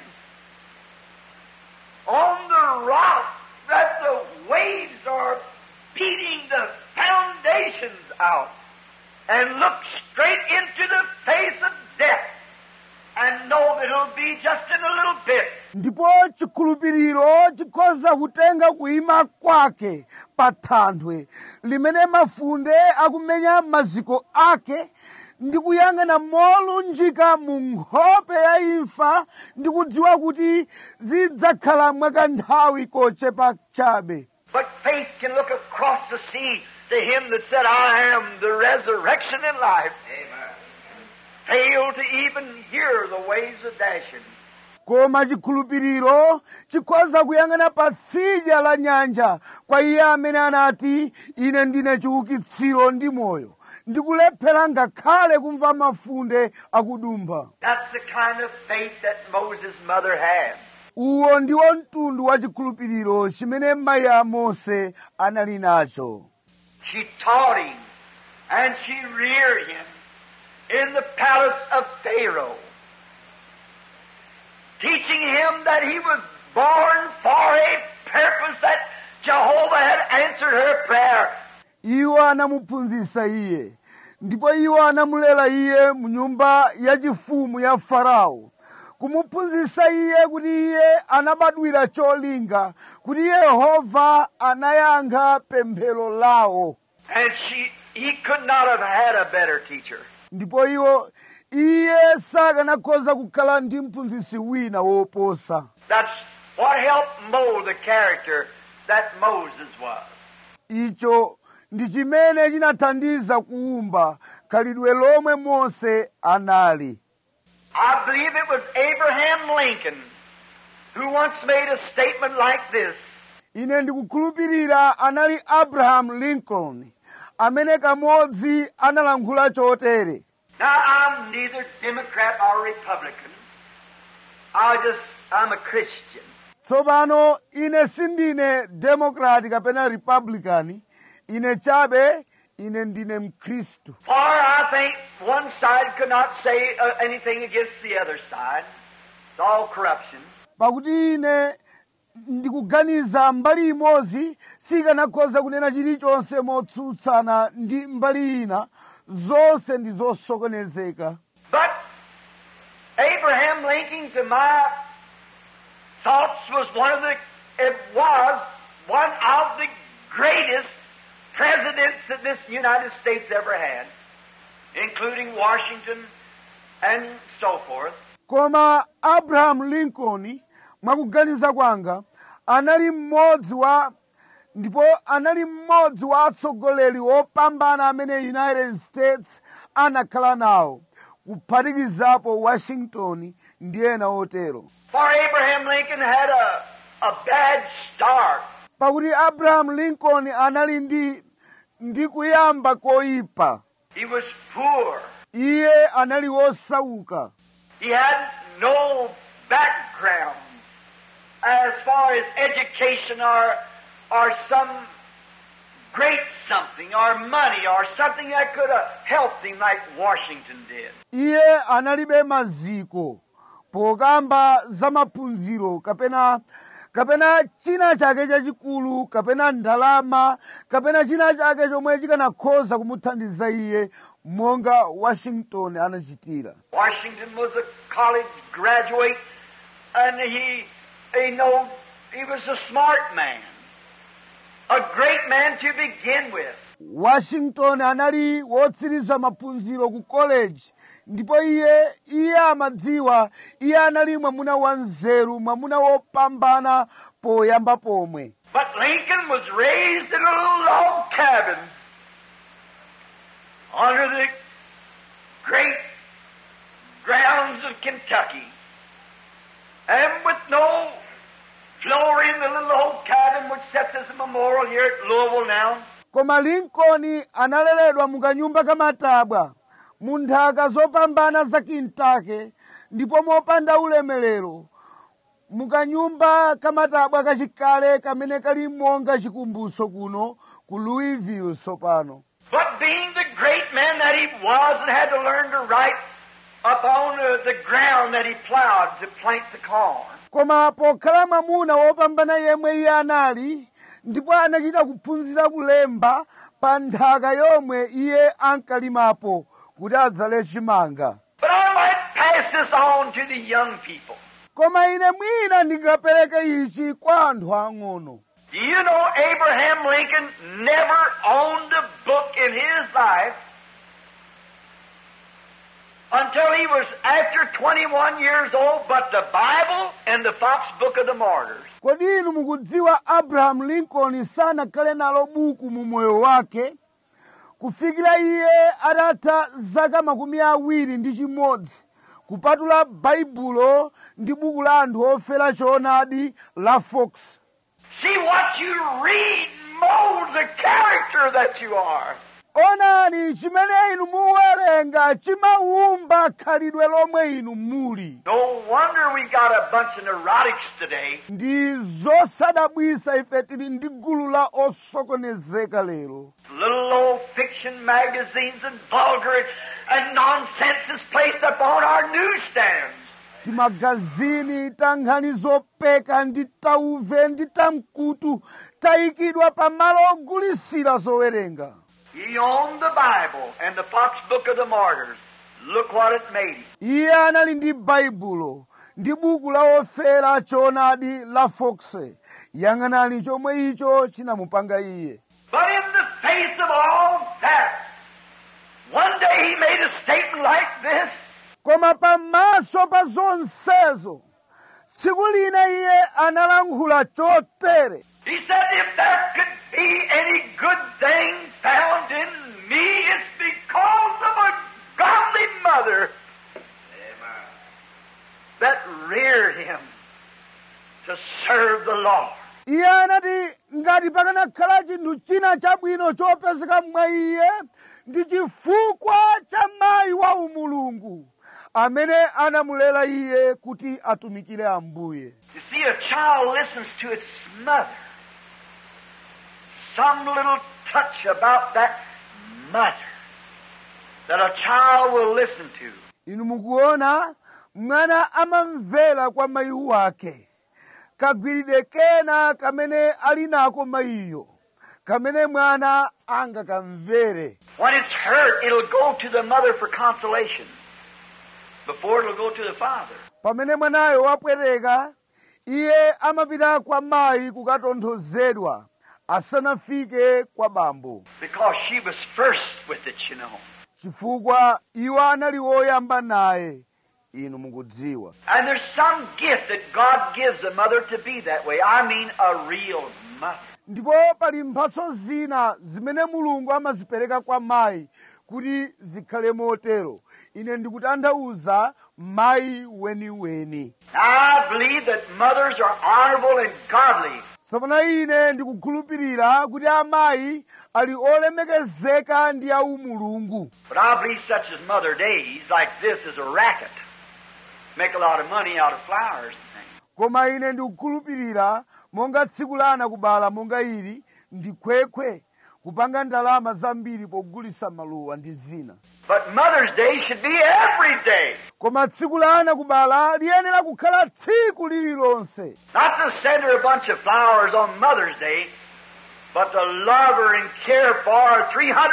on the rock that the waves are beating the foundations out and look straight into the face of death and know that it'll be just in a little bit. ndipo chikhulupiriro chikhoza kutenga kuima kwake pa thanthwe limene mafunde akumenya maziko ake ndi kuyang'ana molunjika mu nkhope ya imfa ndi kudziwa kuti zidzakhala mwakanthawi kochepa chabe But faith can look across the sea to him that said, I am the resurrection and life. Amen. Fail to even hear the waves of dashing. koma chikhulupiriro chikhoza kuyang'ana pa tsidya la nyanja kwa iye amene anati ine ndine chiukitsiro ndi moyo ndikulephera ngakhale kumva mafunde akudumpha That's the kind of faith that Moses' mother had. uwo ndiwo mtundu wa chikhulupiriro chimene mayi a mose anali nacho She taught him and she reared him in the palace of Pharaoh, teaching him that he was born for a purpose that Jehovah had answered her prayer. iwo anamuphunzitsa iye ndipo iwo anamulera iye mu nyumba yachifumu ya farao kumuphunzitsa iye kuti iye anabadwira cholinga kuti yehova anayankha pemphero lawo And she, he could not have had a better teacher. ndipo iwo iye sakanakhoza kukhala ndi mphunzitsi wina woposa That's what helped mold the character that Moses was. icho ndi chimene chinathandiza kuwumba khalidwe lomwe mose anali I believe it was Abraham Lincoln who once made a statement like this. ine ndikukhulupirira anali abraham lincoln amene kamodzi analankhula chotere Now, I'm neither Democrat or Republican. I just, I'm a Christian. tsopano ine sindine democrat kapena republican ine chabe ine ndine mkhristu For I think one side could not say uh, anything against the other side. It's all corruption. pakuti ine ndikuganiza mbali imodzi sikanakhoza kunena chilichonse motsutsana ndi mbali ina zonse ndi zosokonezeka But Abraham Lincoln, to my thoughts, was one of the, it was one of the greatest presidents that this United States ever had, including Washington and so forth. koma abraham lincoln mwakuganiza kwanga anali mmodzi wa ndipo anali mmodzi wa atsogoleri opambana amene united states anakhala nawo kuphatikizapo washington ndi ena otero For Abraham Lincoln had a, a bad start. pakuti abraham lincoln anali ndi ndi kuyamba koyipa He was poor. iye anali wosauka He had no background as far as education or, or some great something or money or something that could have helped him like Washington did. iye analibe maziko pokamba za maphunziro kapena kapena china chake chachikulu kapena ndalama kapena china chake chomwe chikanakhoza kumuthandiza iye monga washington anachitira Washington was a college graduate and he, he know, he was a smart man. A great man to begin with. washington anali wotsiriza maphunziro ku college ndipo iye iye amadziwa iye anali mwamuna wanzeru mwamuna wopambana poyamba pomwe But Lincoln was raised in a little log cabin under the great grounds of Kentucky. And with no floor in the little old cabin which sets as a memorial here at Louisville now. koma lincoln analeredwa mukanyumba kamatabwa mu nthaka zopambana za kintake ndipo mopanda ulemerero mukanyumba kamatabwa kachikale kamene kali monga chikumbutso kuno ku louisville tsopano But being the great man that he was and had to learn to write upon uh, the ground that he plowed to plant the corn. koma pokhala mwamuna wopambana yemwe iye anali ndipo anachita kuphunzira kulemba pa nthaka yomwe anthu ankalimapo kuti adzale chimanga But I might pass this on to the young people. koma ine mwina ndingapereke ichi kwa anthu ang'ono Do you know Abraham Lincoln never owned a book in his life until he was after 21 years old, but the Bible and the Fox Book of the Martyrs. kodi inu mukudziwa abraham lincoln sanakhale nalo buku mu moyo wake kufikira iye atatha zaka makumi awiri ndi chimodzi kupatula baibulo ndi buku la anthu ofera choonadi la fox See what you read molds the character that you are. onani chimene inu muwerenga chimaumba khalidwe lomwe inu muli No wonder we got a bunch of neurotics today. ndi zosadabwisa ife tili ndi gulu la osokonezeka lero Little old fiction magazines and vulgar and nonsense is placed upon our newsstands. timagazini ta nkhani zopeka ndi tauve ndi tamkutu tayikidwa pa malo ogulisira zowerenga He owned the Bible and the Fox Book of the Martyrs. Look what it made him. iye anali ndi baibulo ndi buku la ofera choonadi la fox yang'anani chomwe icho chinamupanga iye But in the face of all that, one day he made a statement like this. koma pamaso pa zonsezo tsiku lina iye analankhula chotere He said, if there could be any good thing found in me, it's because of a godly mother. Lord. iye anati ngati pakanakhala chinthu china chabwino chopezeka mwa iye ndi chifukwa cha mayi wa umulungu amene anamulera iye kuti atumikire ambuye You see, a child listens to its mother. Some little touch about that mother that a child will listen to. inu mukuona mwana amamvera kwa mayi wake kagwiridwe kena kamene ali nako mayiyo kamene mwana angakamvere When it's hurt, it'll go to the mother for consolation before it'll go to the father. pamene mwanayo wapweteka iye amapita kwa mayi kukatonthozedwa asanafike kwa bambo Because she was first with it, you know. chifukwa iwo anali woyamba naye inu mukudziwa And there's some gift that God gives a mother to be that way. I mean, a real mother. ndipo pali mphatso zina zimene mulungu amazipereka kwa mayi kuti zikhale motero ine ndikutanthauza mayi weniweni Now, I believe that mothers are honorable and godly. tsopano ine ndikukhulupirira kuti amayi ali olemekezeka ndi aumulungu But I believe such as Mother Days, like this, is a racket. Make a lot of money out of flowers and things. koma ine ndikukhulupirira monga tsiku lana kubala monga ili ndi khwekhwe kupanga ndalama zambiri pogulitsa maluwa ndi zina But Mother's Day should be every day. koma tsiku lana kubala liyenera kukhala tsiku lililonse Not to send her a bunch of flowers on Mother's Day, but to love her and care for her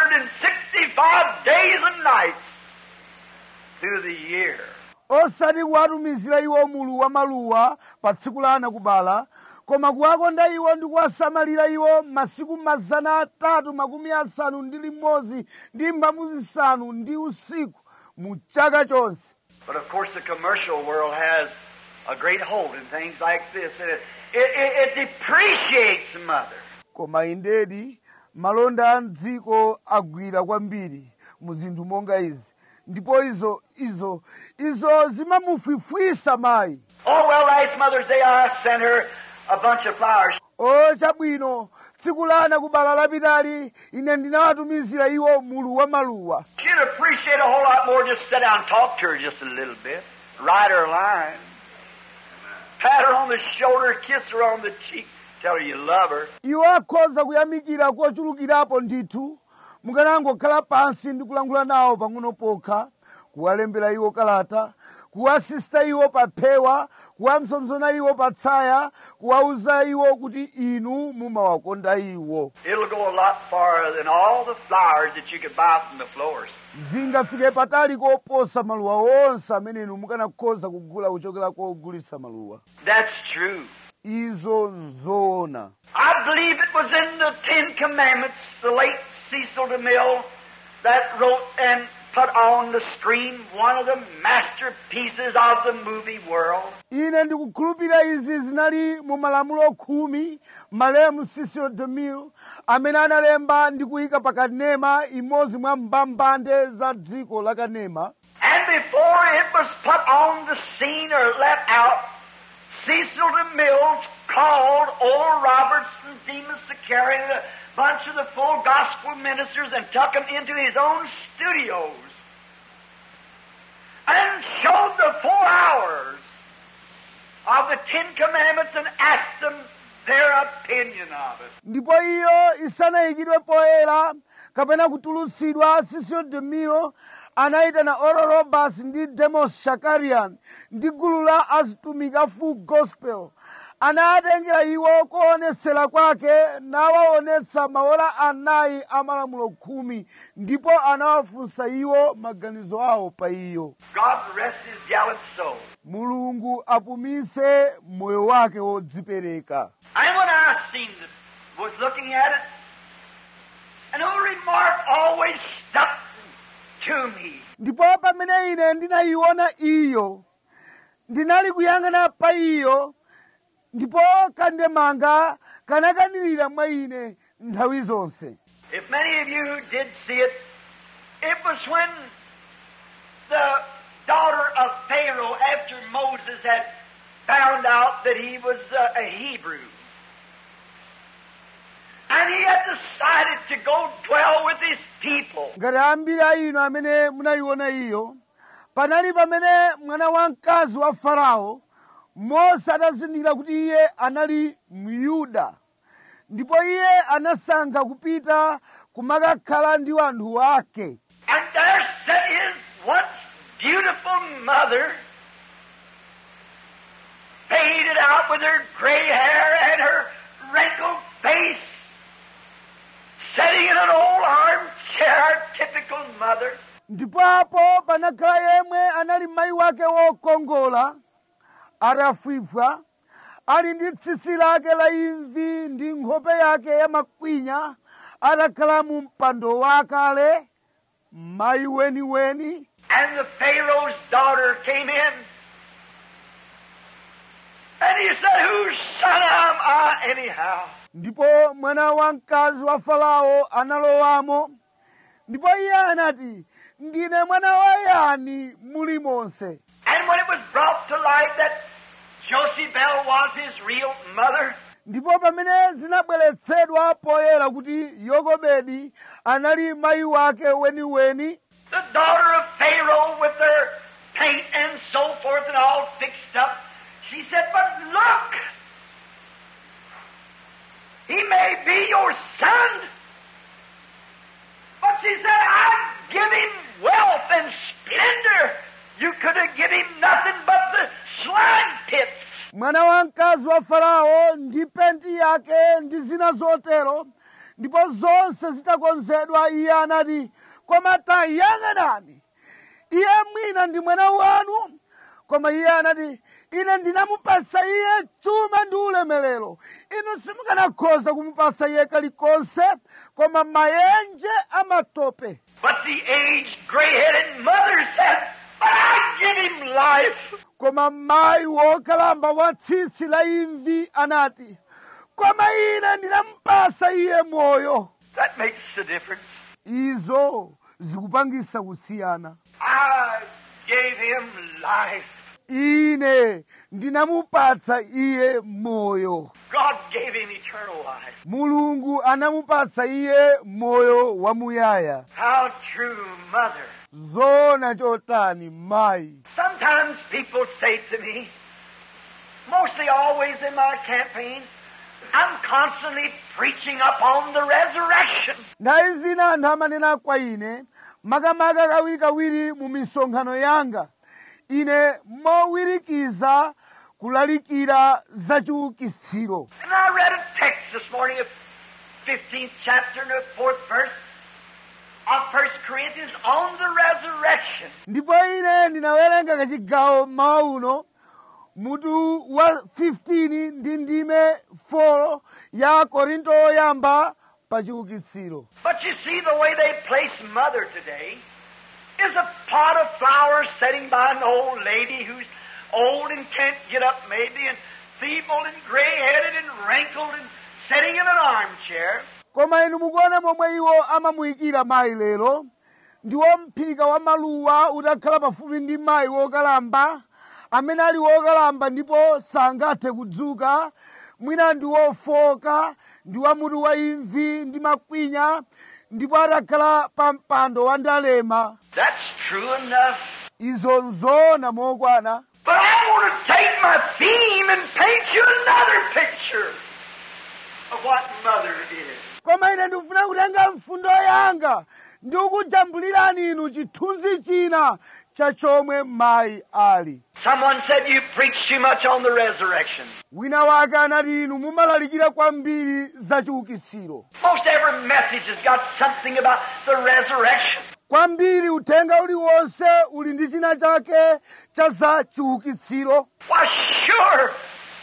365 days and nights through the year. osati kuwatumizira iwo mulu wa maluwa pa tsiku lana kubala koma kuwakonda iwo ndi kuwasamalira iwo masiku mazana atatu makumi asanu ndi limodzi ndi mphambu zisanu ndi usiku mu chaka chonse But of course, the commercial world has a great hold in things like this, and it, it, it, it depreciates mother. koma indedi malonda a mdziko agwira kwambiri mu zinthu monga izi ndipo izo izo izo zimamufwifwisa mayi Oh, well, last Mother's Day I sent her a bunch of flowers. o chabwino tsiku lana kubala lapitali ine ndinawatumizira iwo mulu wa maluwa She'd appreciate a whole lot more just sit down and talk to her just a little bit. Write her a line. Pat her on the shoulder, kiss her on the cheek, tell her you love her. iwo akhoza kuyamikira kochulukirapo ndithu mukanangokhala pansi ndi kulankhula nawo pang'ono pokha kuwalembera iwo kalata kuwasista iwo pa phewa kuwamsomsona iwo pa tsaya kuwauza iwo kuti inu mumawakonda iwo It'll go a lot farther than all the flowers that you could buy from the florist. zingafike patali koposa maluwa onse amene inu mukanakhoza kugula kuchokera kogulisa maluwa That's true. izo nzoona I believe it was in the Ten Commandments, the late Cecil DeMille that wrote and put on the screen one of the masterpieces of the movie world. ine ndikukhulupirira izi zinali mu malamulo khumi malemu Cecil DeMille amene analemba ndi kuyika pakanema imodzi mwa mbambande za dziko la kanema And before it was put on the scene or let out, Cecil DeMille called Oral Roberts and Demas Sicarian, a bunch of the full gospel ministers, and took them into his own studios and showed the four hours of the Ten Commandments and asked them their opinion of it. ndipo iyo isanayikidwe poyera kapena kutulutsidwa Cecil DeMille anayitana Oral Roberts ndi Demos Shakarian ndi gulu la azitumiki a full gospel anawatengera iwo kuonetsera kwake nawaonetsa maora anayi a malamulo khumi ndipo anawafunsa iwo maganizo awo pa iyo God rest his gallant soul. mulungu apumise moyo wake wodzipereka And when I seen it, was looking at it, an old remark always stuck to me. ndipo pamene ine ndinayiona iyo ndinali kuyang'ana pa iyo ndipo kandemanga kanakanirira mwa ine nthawi zonse If many of you did see it, it was when the daughter of Pharaoh, after Moses had found out that he was uh, a Hebrew, And he had decided to go dwell with his people. ngati ambiri a inu amene munayiona iyo panali pamene mwana wamkazi wa farao mose atazindikira kuti iye anali myuda ndipo iye anasankha kupita kumakakhala ndi anthu ake And there sat his once beautiful mother, faded out with her gray hair and her wrinkled face, sitting in an old armchair, typical mother. ndipo apo panakhala yemwe anali mayi wake wokongola atafwifwa ali ndi tsitsi lake la imvi ndi nkhope yake ya makwinya atakhala mu mpando wakale mayi weniweni And the Pharaoh's daughter came in. And he said, Whose son am I anyhow? ndipo mwana wamkazi wa farao analowamo ndipo iye anati ndine mwana wa yani muli monse And when it was brought to light that Josephel was his real mother, ndipo pamene zinabweretsedwa poyera kuti yokobedi anali mayi wake weniweni the daughter of Pharaoh with her paint and so forth and all fixed up, she said, But look, he may be your son. But she said, I'd give him wealth and splendor. You could have given him nothing but the slime pits. mwana wamkazi wa farao ndi penti yake ndi zina zotero ndipo zonse zitakonzedwa iye anati koma tayang'anani iye mwina ndi mwana wanu koma iye anati ine ndinamupasa iye chuma ndi ulemerero inu simukanakhoza kumupasa iye kalikonse koma mayenje amatope But the aged, gray-headed mother said, But I give him life. koma mayi wokalamba wa tsitsi la imvi anati koma ine ndinamupasa iye moyo That makes the difference. izo zikupangisa kusiyana I gave him life. ine ndinamupatsa iye moyo God gave him eternal life. mulungu anamupatsa iye moyo wamuyaya How true, mother. zona chotani mayi Sometimes people say to me, mostly always in my campaigns, I'm constantly preaching upon the resurrection. nthawi zina anthu amanena kwa ine makamaka kawirikawiri mu misonkhano yanga ine mowirikiza kulalikira za chiukitsiro And I read a text this morning of 15th chapter and the fourth verse of 1 Corinthians on the resurrection. ndipo ine ndinawerenga kachigawo mmawa uno mutu wa 15 ndi ndime 4 ya korinto oyamba pa chiukitsiro But you see, the way they place mother today is a pot of flowers sitting by an old lady who's old and can't get up maybe and feeble and gray-headed and wrinkled and sitting in an armchair. koma inu mukuona momwe iwo amamuyikira mayi lero ndiwo mphika wa maluwa utakhala pafupi ndi mayi wokalamba amene ali wokalamba ndipo sangathe kudzuka mwina ndi wofoka ndi wamutu wa imvi ndi makwinya ndipo atakhala pa mpando wa ndalema That's true enough. izo nzoona mokwana But I want to take my theme and paint you another picture of what mother is. koma ine ndikufuna kutenga mfundo yanga ndi kukujambulirani inu chithunzi china cha chomwe mayi ali Someone said you preach too much on the resurrection. wina wake anati inu mumalalikira kwambiri za chiukitsiro Most every message has got something about the resurrection. kwambiri uthenga uliwonse uli ndi china chake cha za chiukitsiro Why, sure.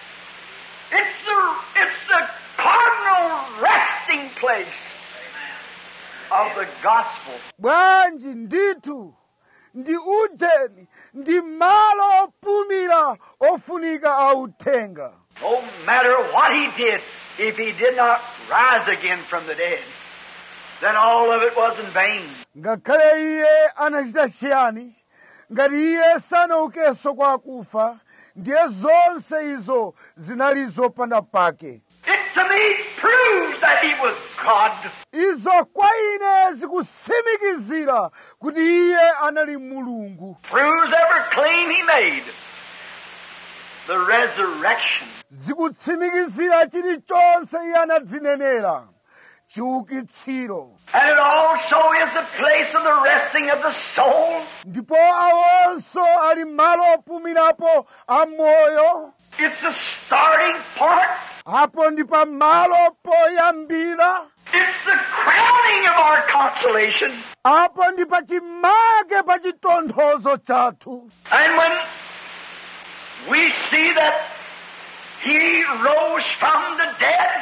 It's the, it's the cardinal resting place of the gospel. bwanji ndithu ndi ujeni ndi malo opumira ofunika a uthenga No matter what he did, if he did not rise again from the dead, then all of it was in vain. ngakhale iye anachita chiyani ngati iye sanaukenso kwa akufa ndiye zonse izo zinali zopanda pake It to me proves that he was God. izo kwa ine zikutsimikizira kuti iye anali mulungu Proves every claim he made. The resurrection. zikutsimikizira chilichonse iye anadzinenera chiukitsiro And it also is the place of the resting of the soul. ndipo awonso ali malo opumirapo a moyo It's the starting point. apo ndi pa malo poyambira It's the crowning of our consolation. apo ndi pa chimake pa chitonthozo chathu And when we see that he rose from the dead,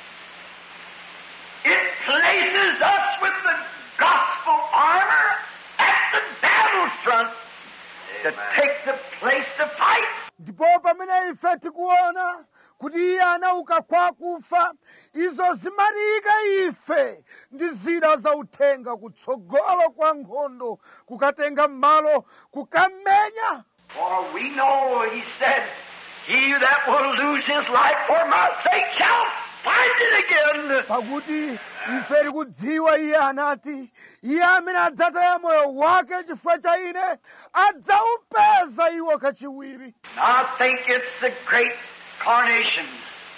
it places us with the gospel armor at the battlefront to take the place to fight. ndipo pamene ife tikuona kuti iye anauka kwa kufa izo zimatiyika ife ndi zida zauthenga kutsogolo kwa nkhondo kukatenga malo kukamenya For we know, he said, he that will lose his life for my sake shall find it again. pakuti ife tikudziwa iye anati iye amene adzataya moyo wake chifukwa cha ine adzaupeza iwo kachiwiri I think it's the great carnation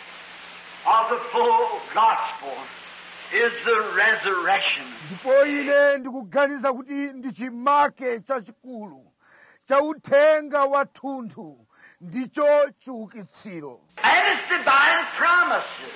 of the full gospel is the resurrection. ndipo ine ndikuganiza kuti ndi chimake chachikulu cha uthenga wathunthu ndicho chiukitsiro And its divine promises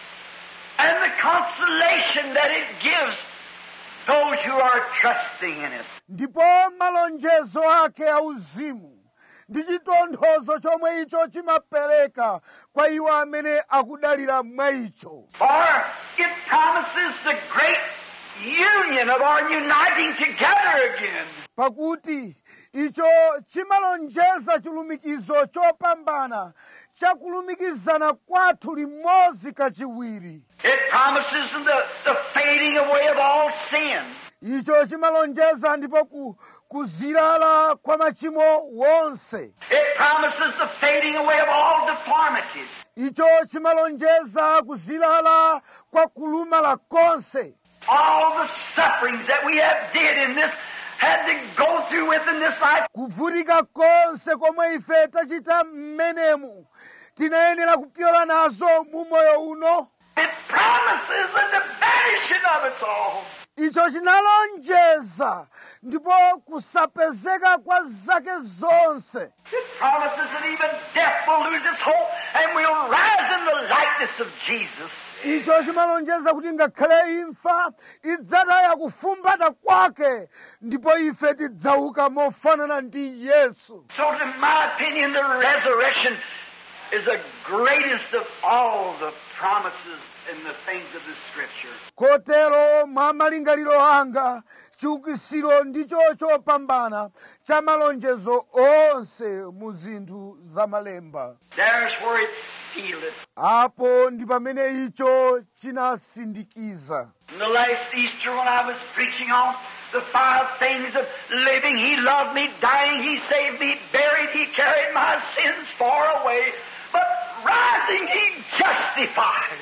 and the consolation that it gives those who are trusting in it. ndipo malonjezo ake auzimu ndi chitonthozo chomwe icho chimapereka kwa iwo amene akudalira mwa icho For it promises the great union of our uniting together again. pakuti icho chimalonjeza chilumikizo chopambana chakulumikizana kwathu limodzi kachiwiri It promises the, the fading away of all sin. icho chimalonjeza ndipo ku, kuzilala kwa machimo wonse It promises the fading away of all deformities. icho chimalonjeza kuzilala kwa kulumala konse All the sufferings that we have did in this, had to go through with in this life. kuvutika konse komwe ife tachita mmenemu tinayenera kupyola nazo mu moyo uno It promises the vanishing of it all. icho chinalonjeza ndipo kusapezeka kwa zake zonse It promises that even death will lose its hold and we'll rise in the likeness of Jesus. icho chimalonjeza kuti ngakhale imfa idzataya kufumbata kwake ndipo ife tidzauka mofanana ndi yesu So, in my opinion, the resurrection is the greatest of all the promises and the things of the Scripture. kotero mwa malingaliro anga chiukisiro ndicho chopambana cha malonjezo onse mu zinthu za malemba There's where it sealed. apo ndi pamene icho chinasindikiza In the last Easter, when I was preaching on the five things of living, He loved me, dying, He saved me, buried, He carried my sins far away, but rising, He justified.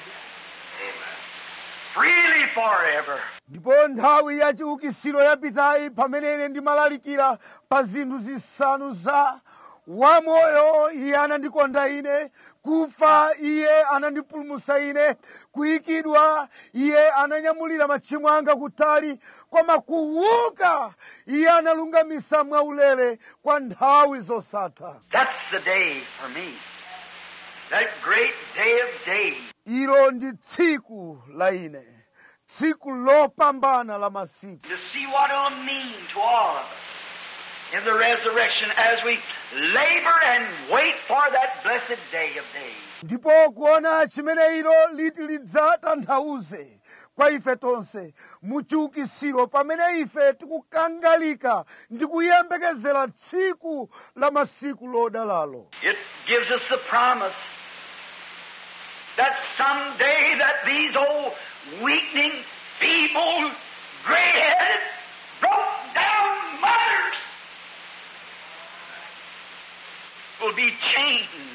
Freely forever. ndipo nthawi ya chiukisiro yapitayi pamene ine ndimalalikira pa zinthu zisanu za wamoyo iye anandikonda ine kufa iye anandipulumutsa ine kuyikidwa iye ananyamulira machimo anga kutali koma kuuka iye analungamitsa mwaulere kwa nthawi zosatha That's the day for me. That great day of days. ilo ndi tsiku la ine tsiku lopambana la masiku To see what it'll mean to all of us in the resurrection as we labor and wait for that blessed day of days. ndipo kuona chimene ilo liti lidzatanthauze kwa ife tonse mu chiukisiro pamene ife tikukangalika ndi kuyembekezera tsiku la masiku lodalalo It gives us the promise that someday that these old weakening, feeble, gray-headed, broke-down mothers will be changed.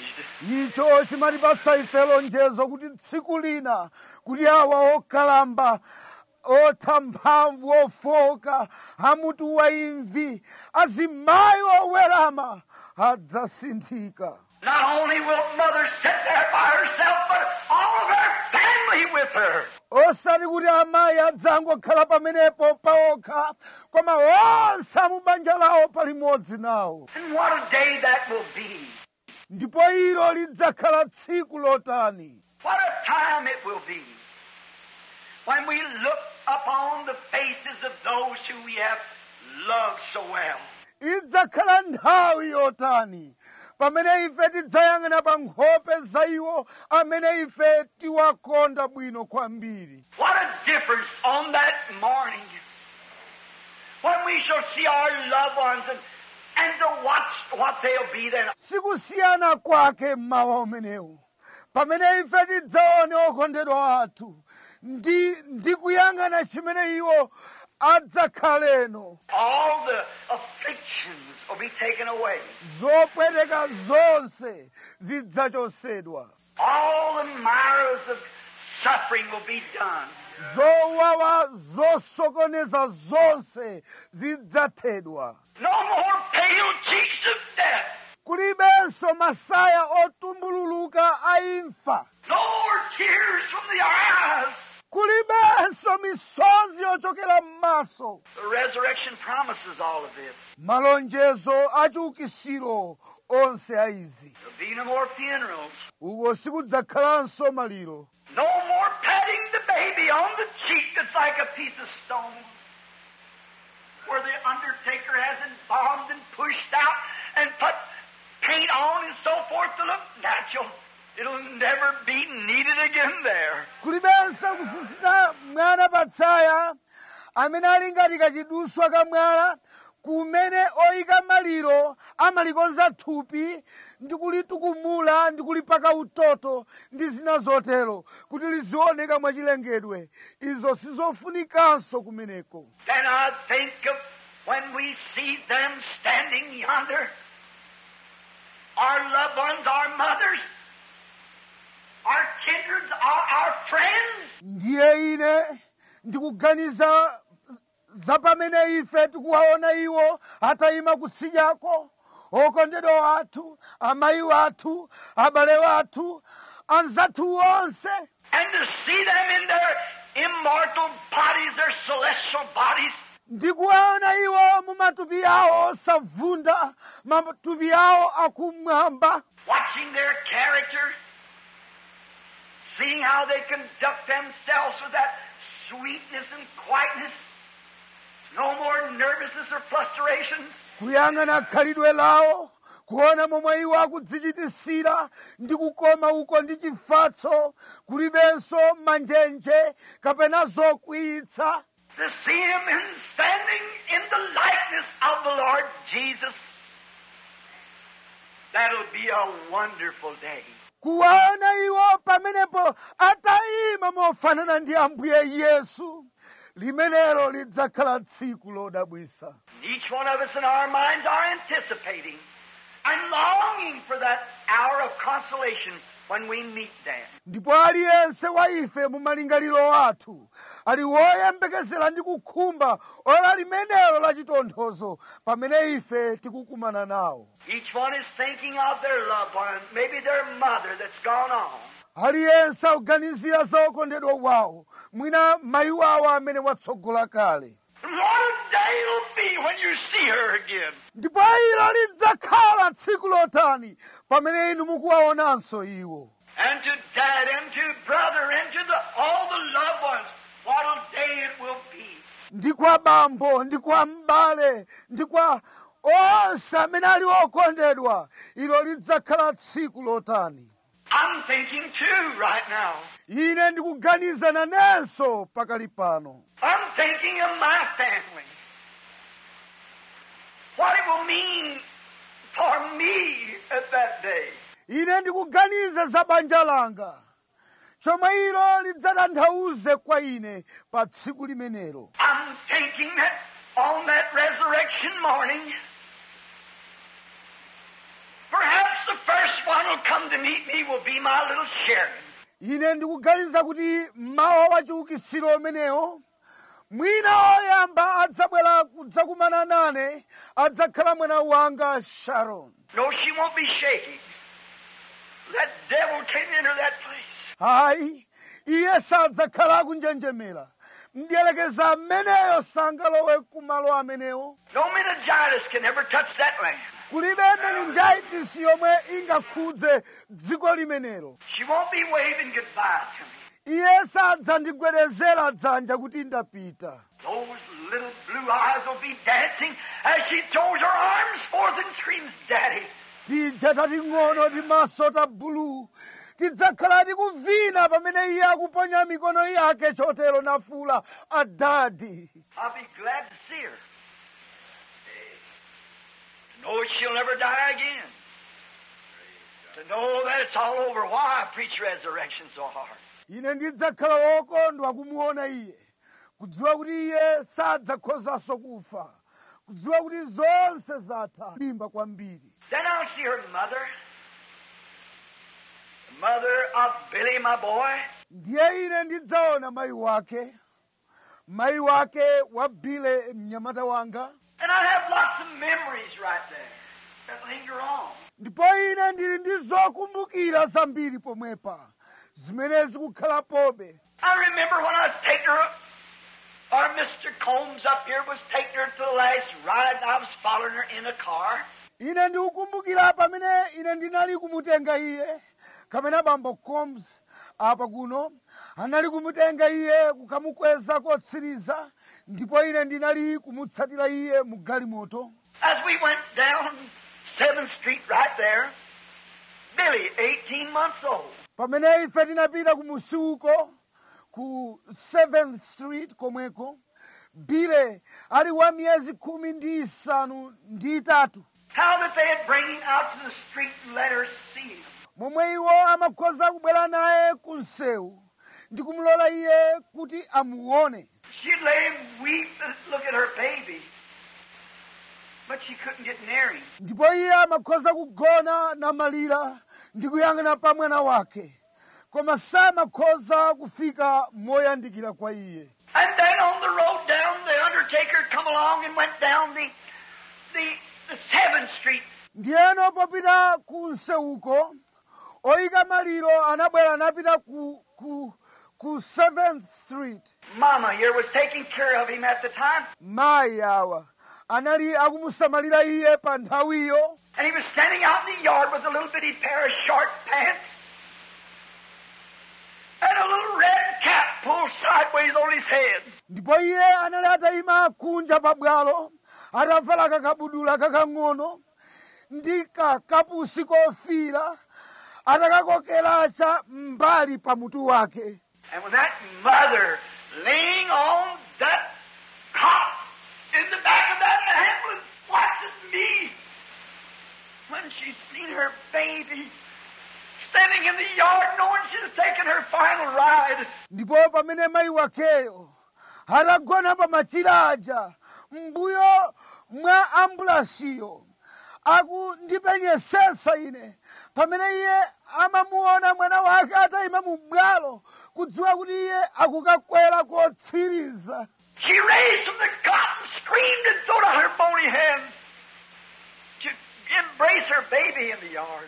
icho chimatipasa ife lonjezo kuti tsiku lina kuti awa okalamba otha mphamvu ofoka amutu wa imvi azimayi owerama adzasinthika Not only will mother sit there by herself, but all of her family with her. osati kuti amayi adzangokhala pamenepo paokha koma onse amubanja lawo palimodzi nawo And what a day that will be. ndipo ilo lidzakhala tsiku lotani What a time it will be when we look upon the faces of those who we have loved so well. idzakhala nthawi yotani pamene ife tidzayang'ana pa nkhope za iwo amene ife tiwakonda bwino kwambiri What a difference on that morning when we shall see our loved ones and, and to watch what they'll be then. sikusiyana kwake mmawa umenewu pamene ife tidzaone okondedwa athu ndi ndi kuyang'ana chimene iwo adzakhaleno All the afflictions will be taken away. zopweteka zonse zidzachosedwa All the mirrors of suffering will be done. zowawa zosokoneza zonse zidzathedwa No more pale cheeks of death. kulibenso masaya otumbululuka a imfa No more tears from the eyes. kulibenso misonzi yochokera m'maso The resurrection promises all of this. malonjezo achiukisiro onse a izi There'll be no more funerals. uko sikudzakhalanso maliro No more patting the baby on the cheek that's like a piece of stone. Where the undertaker has embalmed and pushed out and put paint on and so forth to look natural. It'll never be needed again there. kulibenso kusisita mwana patsaya amene ali ngati kachiduswa ka mwana kumene oyika maliro amalikonza thupi ndi kulitukumula ndi kulipaka utoto ndi zina zotero kuti lizioneka mwachilengedwe izo sizofunikanso kumeneko Then I think of when we see them standing yonder, our loved ones, our mothers, our kindreds, our, our friends, ndiye ine ndikuganiza za pamene ife tikuwaona iwo atayima kutsidyako okondedwa athu amayi wathu abale wathu anzathu onse and to see them in their immortal bodies, their celestial bodies, ndikuwaona iwo mu matupi awo osavunda matupi awo akumwamba watching their character, seeing how they conduct themselves with that sweetness and quietness, no more nervousness or fluctuations. kuyang'ana khalidwe lawo kuona momwe iwo akudzichitisira ndi kukoma uko ndi chifatso kulibenso manjenje kapena zokwiyitsa To see him in standing in the likeness of the Lord Jesus. That'll be a wonderful day. kuwaona iwo pamenepo atayima mofanana ndi ambuye yesu limenelo lidzakhala tsiku lodabwisa Each one of us in our minds are anticipating and longing for that hour of consolation when we meet them. ndipo aliyense wa ife mu malingaliro athu ali woyembekezera ndi kukhumba ora limenelo la chitonthozo pamene ife tikukumana nawo Each one is thinking of their loved one, maybe their mother that's gone on. aliyense akuganizira za okondedwa wawo mwina mayi wawo amene watsogola kale And what a day it'll be when you see her again. ndipo ilo lidzakhala tsiku lotani pamene inu mukuwaonanso iwo And to dad and to brother and to the, all the loved ones. What a day it will be. ndi kwa bambo ndi kwa m'bale ndi kwa onse amene ali okondedwa ilo lidzakhala tsiku lotani I'm thinking too right now. ine ndikuganiza nanenso pakali pano I'm thinking of my family. What it will mean for me at that day. ine ndikuganiza za banja langa chomwe ilo lidzatanthauze kwa ine pa tsiku limenelo I'm thinking that on that resurrection morning, Perhaps the first one who'll come to meet me will be my little Sharon. ine ndikuganiza kuti mmawa wa chiukitsiro umenewo mwina oyamba adzabwera kudzakumana nane adzakhala mwana wanga sharon No, she won't be shaking. That devil can't enter that place. hayi iye sadzakhala akunjenjemera mdierekeza ameneyo sangalowe kumalo amenewo No meningitis can ever touch that land. kulibe meningitis yomwe ingakhudze dziko limenelo She won't be waving goodbye to me. iye sadzandigwedezera dzanja kuti ndapita Those little blue eyes will be dancing as she throws her arms forth and screams, Daddy. tija tating'ono ti maso ta bulu tidzakhala tikuvina pamene iye akuponya mikono yake chotero nafula adadi I'll be glad to see her. To know she'll never die again. To know that it's all over. Why I preach resurrection so hard. ine ndidzakhala wokondwa kumuona iye kudziwa kuti iye sadzakhozanso kufa kudziwa kuti zonse zatha limba kwambiri Then I'll see her mother. The mother of Billy, my boy. ndiye ine ndidzaona mayi wake mayi wake wa bile mnyamata wanga And I have lots of memories right there that linger on. ndipo ine ndili ndi zokumbukira zambiri pomwepa zimene zikukhalapobe I remember when I was taking her, or Mr. Combs up here was taking her to the last ride, and I was following her in a car. ine ndikukumbukira pamene ine ndinali kumutenga iye kamene bambo combs apa kuno anali kumutenga iye kukamukweza kotsiriza ndipo ine ndinali kumutsatira iye mu galimoto As we went down 7th Street right there, Billy, 18 months old, pamene ife tinapita ku musiuko ku 7th street komweko bile ali wa miyezi khumi ndi isanu ndi itatu how that they had bring him out to the street and let her see him. momwe iwo amakhoza kubwera naye ku msewu ndi kumulola iye kuti amuone She'd lay and weep and look at her baby, but she couldn't get near him. ndipo iye amakhoza kugona namalira ndi kuyang'ana pa mwana wake koma samakhoza kufika moyandikira kwa iye And then on the road down, the undertaker come along and went down the the the Seventh Street. ndiyeno popita ku msewuko oyika maliro anabwera napita ku, ku, ku 7th street Mama here was taking care of him at the time, mayi awa anali akumusamalira iye pa nthawiyo and he was standing out in the yard with a little bitty pair of short pants and a little red cap pulled sideways on his head. ndipo iye anali atayima kunja pabwalo atavala kakabudula kakang'ono ndi kakapusi kofira atakakokeracha mbali pa mutu wake And with that mother laying on that cot in the back of that ambulance watching me when she's seen her baby standing in the yard knowing she's taking her final ride. ndipo pamene mayi wakeyo atagona pa machiraja mbuyo mwa ambulansiyo akundipenyesesa ine pamene iye amamuona mwana wake atayima mu bwalo kudziwa kuti iye akukakwera kotsiriza She raised from the cot and screamed and threw out her bony hands to embrace her baby in the yard.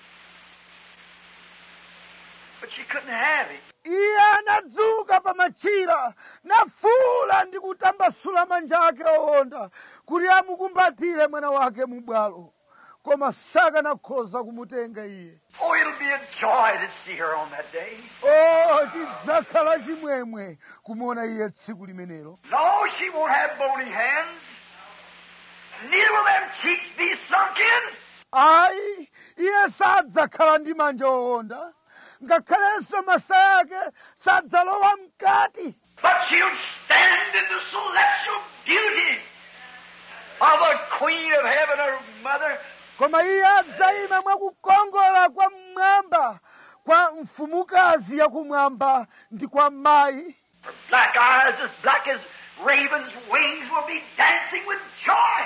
But she couldn't have him. iye anadzuka pa machira nafuula ndi kutambasula manja ake owonda kuti amukumbatire mwana wake mu bwalo koma sakanakhoza kumutenga iye Oh, it'll be a joy to see her on that day. o chidzakhala chimwemwe kumuona iye tsiku limenelo No, she won't have bony hands. Neither will them cheeks be sunk in. ayi iye sadzakhala ndi manja owonda ngakhalenso masaya ake sadzalowa mkati But she'll stand in the celestial beauty of a queen of heaven, her mother. koma iye adzayima mwakukongola kwa mmwamba kwa mfumukazi yakumwamba ndi kwa mayi Her black eyes as black as ravens' wings will be dancing with joy.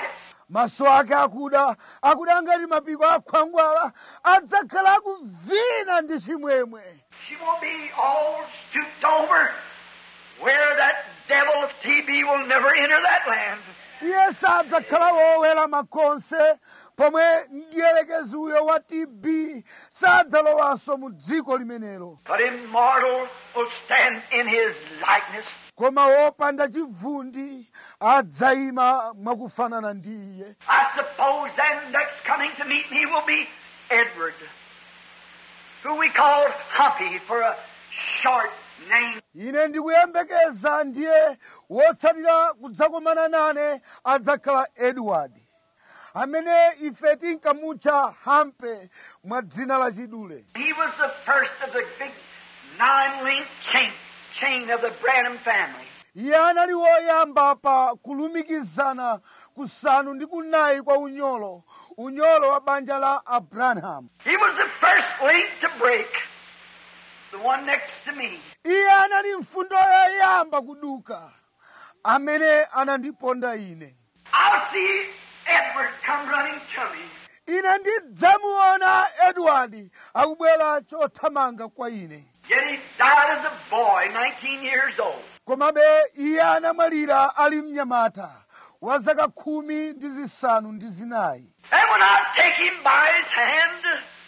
maso ake akuda akuda ngati mapiko a khwangwala adzakhala akuvina ndi chimwemwe She won't be all stooped over where that devil of TB will never enter that land. iye sadzakhala wowera makonse pomwe mdierekezi uyo wa tb sadzalowanso mu dziko limenelo But immortal will stand in his likeness. koma wopanda chivundi adzayima mwakufanana ndi iye I suppose then next coming to meet me will be Edward, who we called Humpy for a short name. ine ndikuyembekeza ndiye wotsatira kudzakomana nane adzakhala edward amene ife tinkamutcha hampe mwa dzina la chidule He was the first of the big nine-link chain, chain of the Branham family. iye anali woyamba pa kulumikizana kusanu ndi kunayi kwa unyolo unyolo wa banja la abrahamu He was the first link to break, the one next to me. iye anali mfundo yoyamba kuduka amene anandiponda ine I'll see Edward come running to me. ine ndidzamuona edward akubwera chothamanga kwa ine Yet he died as a boy, 19 years old. komabe iye anamwalira ali mnyamata wa zaka khumi ndi zisanu ndi zinayi And when I take him by his hand,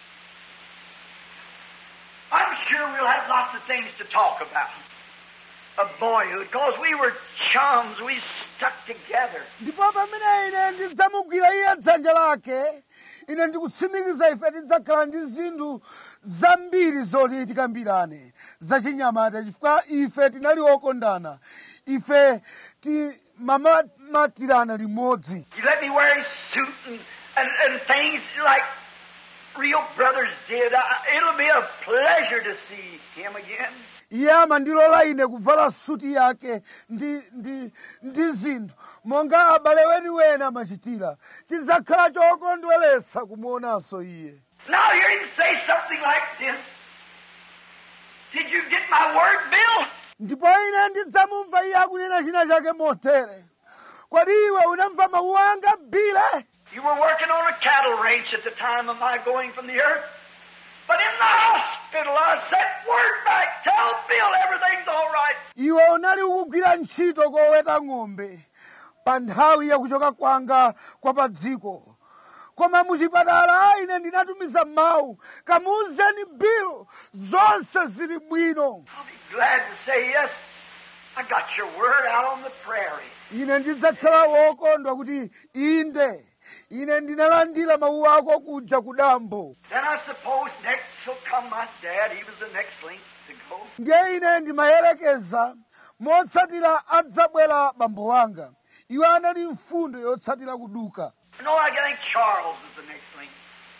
I'm sure we'll have lots of things to talk about. Of boyhood, because we were chums, we stuck together. ndipo pamene ine ndidzamugwira iye dzanja lake ine ndikutsimikiza ife tidzakhala ndi zinthu zambiri zoti tikambirane zachinyamata chifukwa ife tinali okondana ife timamatirana limodzi He let me wear his suit and, and, and things like real brothers did. I, it'll be a pleasure to see him again. iye amandilola ine kuvala suti yake ndi ndi ndi zinthu monga abale weniweni amachitira chidzakhala chokondweretsa kumuonanso iye Now hear him say something like this. Did you get my word, Bill? ndipo ine ndidzamumva iye akunena china chake motere kodi iwe unamva mawu anga bile You were working on a cattle ranch at the time of my going from the earth. But in the hospital, I sent word back. Tell Bill everything's all right. iwe unali ukugwira ntchito koweta ng'ombe pa nthawi yakuchoka kwanga kwa pa dziko koma muchipatala ine ndinatumiza mawu kamuuzeni bill zonse zili bwino I'll be glad to say yes. I got your word out on the prairie. ine ndidzakhala wokondwa kuti inde ine ndinalandira mawu ako kuja ku dambo Then I suppose next will come my dad. He was the next link to go. ndiye ine ndimayelekeza motsatira adzabwera bambo wanga iwo anali mfundo yotsatira kuduka No, I think Charles is the next link.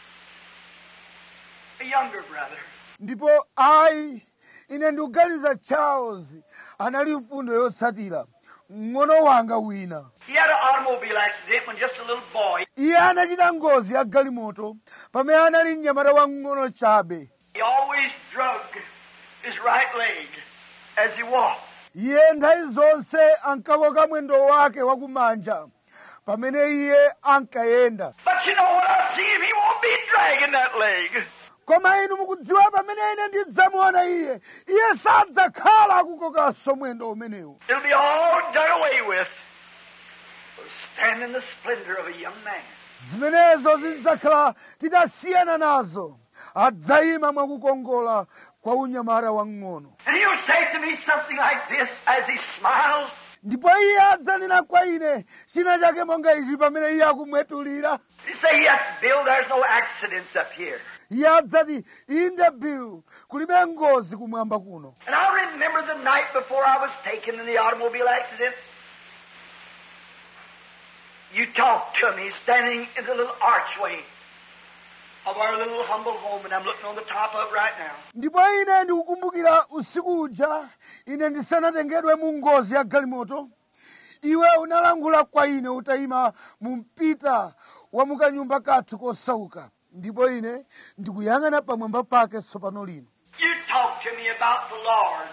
A younger brother. ndipo ayi ine ndikuganiza charles anali mfundo yotsatira mng'ono wanga wina He had an automobile accident when just a little boy. iye anachita ngozi ya galimoto pamene anali mnyamata wamng'ono chabe He always drug his right leg as he walked. iye nthawi zonse ankakoka mwendo wake wakumanja pamene iye ankayenda But you know, when I see him, he won't be dragging that leg. koma inu mukudziwa pamene ine ndidzamuona iye iye sadzakhala akukokanso mwendo umenewu It'll be all done away with. We'll stand in the splendor of a young man. zimenezo zidzakhala titasiyana nazo adzayima mwakukongola kwa unyamata wamng'ono And he'll say to me something like this as he smiles. ndipo iye adzanena kwa ine china chake monga ichi pamene iye akumwetulira He say, Yes, Bill, there's no accidents up here. iye adzati inde bill kulibe ngozi kumwamba kuno And I remember the night before I was taken in the automobile accident. You talked to me standing in the little archway of our little humble home, and I'm looking on the top of it right now. ndipo ine ndikukumbukira usiku uja ine ndisanatengedwe mu ngozi ya galimoto iwe unalankhula kwa ine utayima mu mpita wa mukanyumba kathu kosauka ndipo ine ndikuyang'ana pamwamba pake tsopano lino You talked to me about the Lord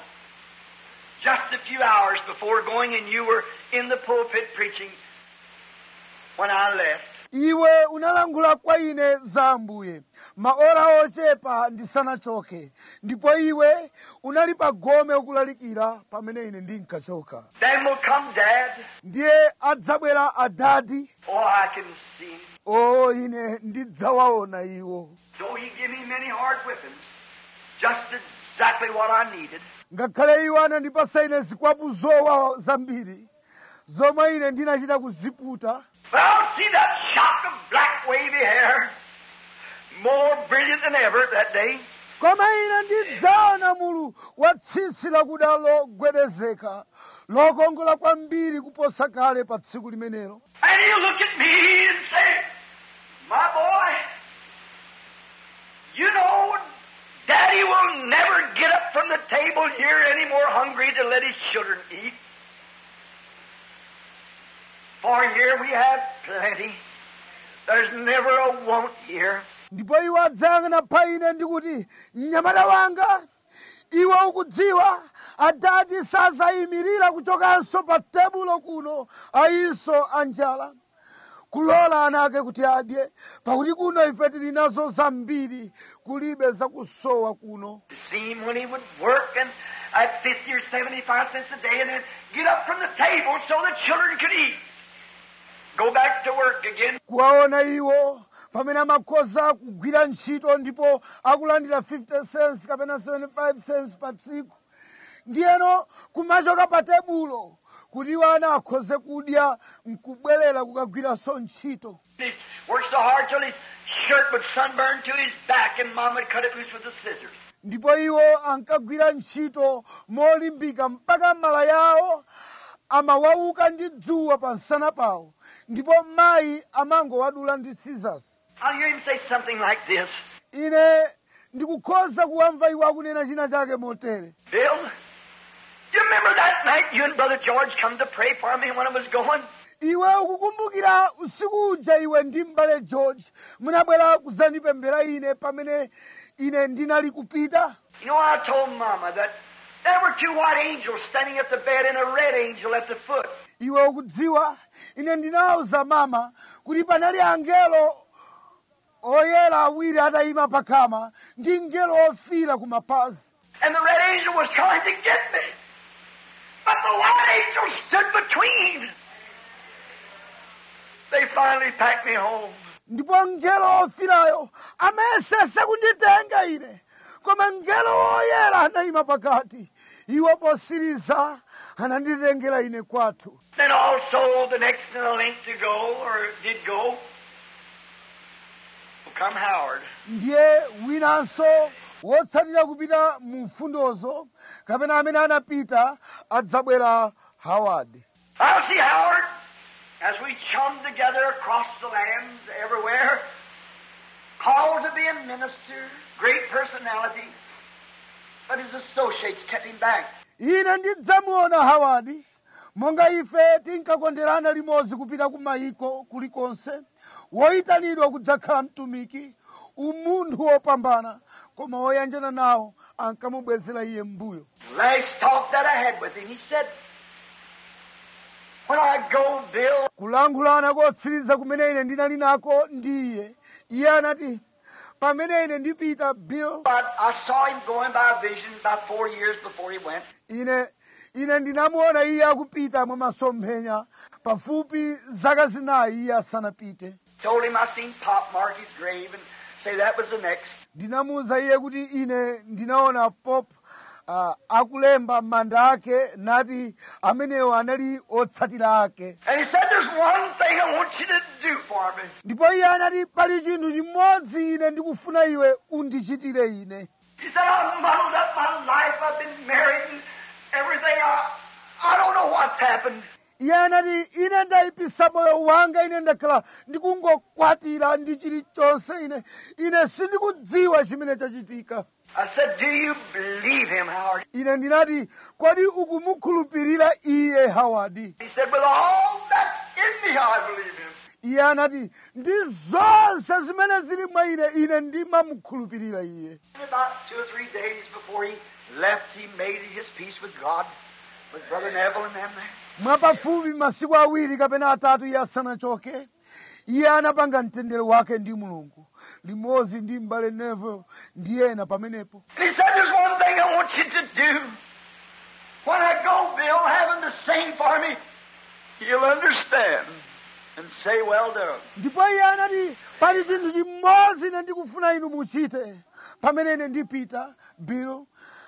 just a few hours before going, and you were in the pulpit preaching when I left. iwe unalankhula kwa ine za ambuye maora ochepa ndisanachoke ndipo iwe unali pa gome ukulalikira pamene ine ndinkachoka Then will come Dad. ndiye adzabwera adadi Oh, I can see him. o ine ndidzawaona iwo Though he give me many hard whippings, just exactly what I needed. ngakhale iwo anandipasa ine zikwapu zowawa zambiri zomwe ine ndinachita kuziputa But I'll see that shock of black wavy hair, more brilliant than ever that day. koma ine ndidzaona mulu wa tsitsi lakuda logwedezeka lokongola kwambiri kuposa kale pa tsiku limenelo And he'll look at me and say, My boy, you know, Daddy will never get up from the table here any more hungry to let his children eat. For here we have plenty. There's never a want here. ndipo iwo adzayang'ana pa ine ndikuti mnyamata wanga iwe ukudziwa adati sazayimirira kuchokanso pa tebulo kuno ayinso anjala kulola ana ake kuti adye pakuti kuno ife tili nazo zambiri kulibe zakusowa kuno To see him when he would work and at 50 or 75 cents a day and then get up from the table so the children could eat. Go back to work again. kuwaona iwo pamene amakhoza kugwira ntchito ndipo akulandira 50 cents kapena 75 cents pa tsiku ndiyeno kumachoka pa tebulo kuti iwo ana akhoze kudya nkubwerera kukagwiranso ntchito He worked so hard till his shirt would sunburn to his back and mom would cut it loose with the scissors. ndipo iwo ankagwira ntchito molimbika mpaka malaya awo amawauka ndi dzuwa pa msana pawo ndipo mayi amangowadula ndi scissors I'll hear him say something like this. ine ndikukhoza kuwamva iwo akunena china chake motere Bill, do you remember that night you and Brother George come to pray for me when I was going? iwe ukukumbukira usiku uja iwe ndi m'bale george munabwera kudzandipempherera ine pamene ine ndinali kupita You know, I told Mama that there were two white angels standing at the bed and a red angel at the foot. iwe ukudziwa ine ndinawuza mama kuti panali angelo oyera awiri atayima pakama ndi ngelo ofira ku mapazi And the red angel was trying to get me. But the white angel stood between. They finally packed me home. ndipo ngelo ofirayo amayesesa kunditenga ine koma ngelo woyera anayima pakati iwo posiriza ananditengera ine kwathu Then also the next in the link to go, or did go, will come Howard. ndiye winanso wotsatira kupita mu mfundozo kapena amene anapita adzabwera howard I'll see Howard as we chum together across the lands everywhere, called to be a minister, great personality, but his associates kept him back. ine ndidzamuona howard monga ife tinkakonderana limodzi kupita ku mayiko kulikonse woyitanidwa kudzakhala mtumiki umunthu wopambana koma woyanjana nawo ankamubwezera iye mbuyo Last talk that I had with him, he said, When I go, Bill, kulankhulana kotsiriza kumene ine ndinali nako ndi iye iye anati pamene ine ndipita bill but I saw him going by a vision about four years before he went. ine ine ndinamuona iye akupita mwa masomphenya pafupi zaka zinayi iye asanapite Told him I seen Pop mark his grave and say that was the next. ndinamuwuza iye kuti ine ndinaona pop uh, akulemba manda ake nati amenewo anali otsatira ake And he said, There's one thing I want you to do for me. ndipo iye anati pali chinthu chimodzi ine ndikufuna iwe undichitire ine He said, I've muddled up my life. I've been married and everything. I, I don't know what's happened. iye anati ine ndayipisa moyo wanga ine ndakhala ndikungokwatira ndi chilichonse ine ine sindikudziwa chimene chachitika I said, Do you believe him, Howard? ine ndinati kodi ukumukhulupirira iye hawadi He said, With all that's in me, I believe him. iye anati ndi zonse zimene zili mwa ine ine ndimamukhulupirira iye And about two or three days before he left, he made his peace with God, with Brother Neville and them there. mwapafupi masiku awiri kapena atatu iye asanachoke iye anapanga mtendere wake ndi mulungu limodzi ndi m'bale neville ndi ena pamenepo And he said, There's one thing I want you to do. When I go, Bill, have him to sing for me. He'll understand and say, Well done. ndipo iye anati pali chinthu chimodzi ine ndikufuna inu muchite pamene ine ndipita bill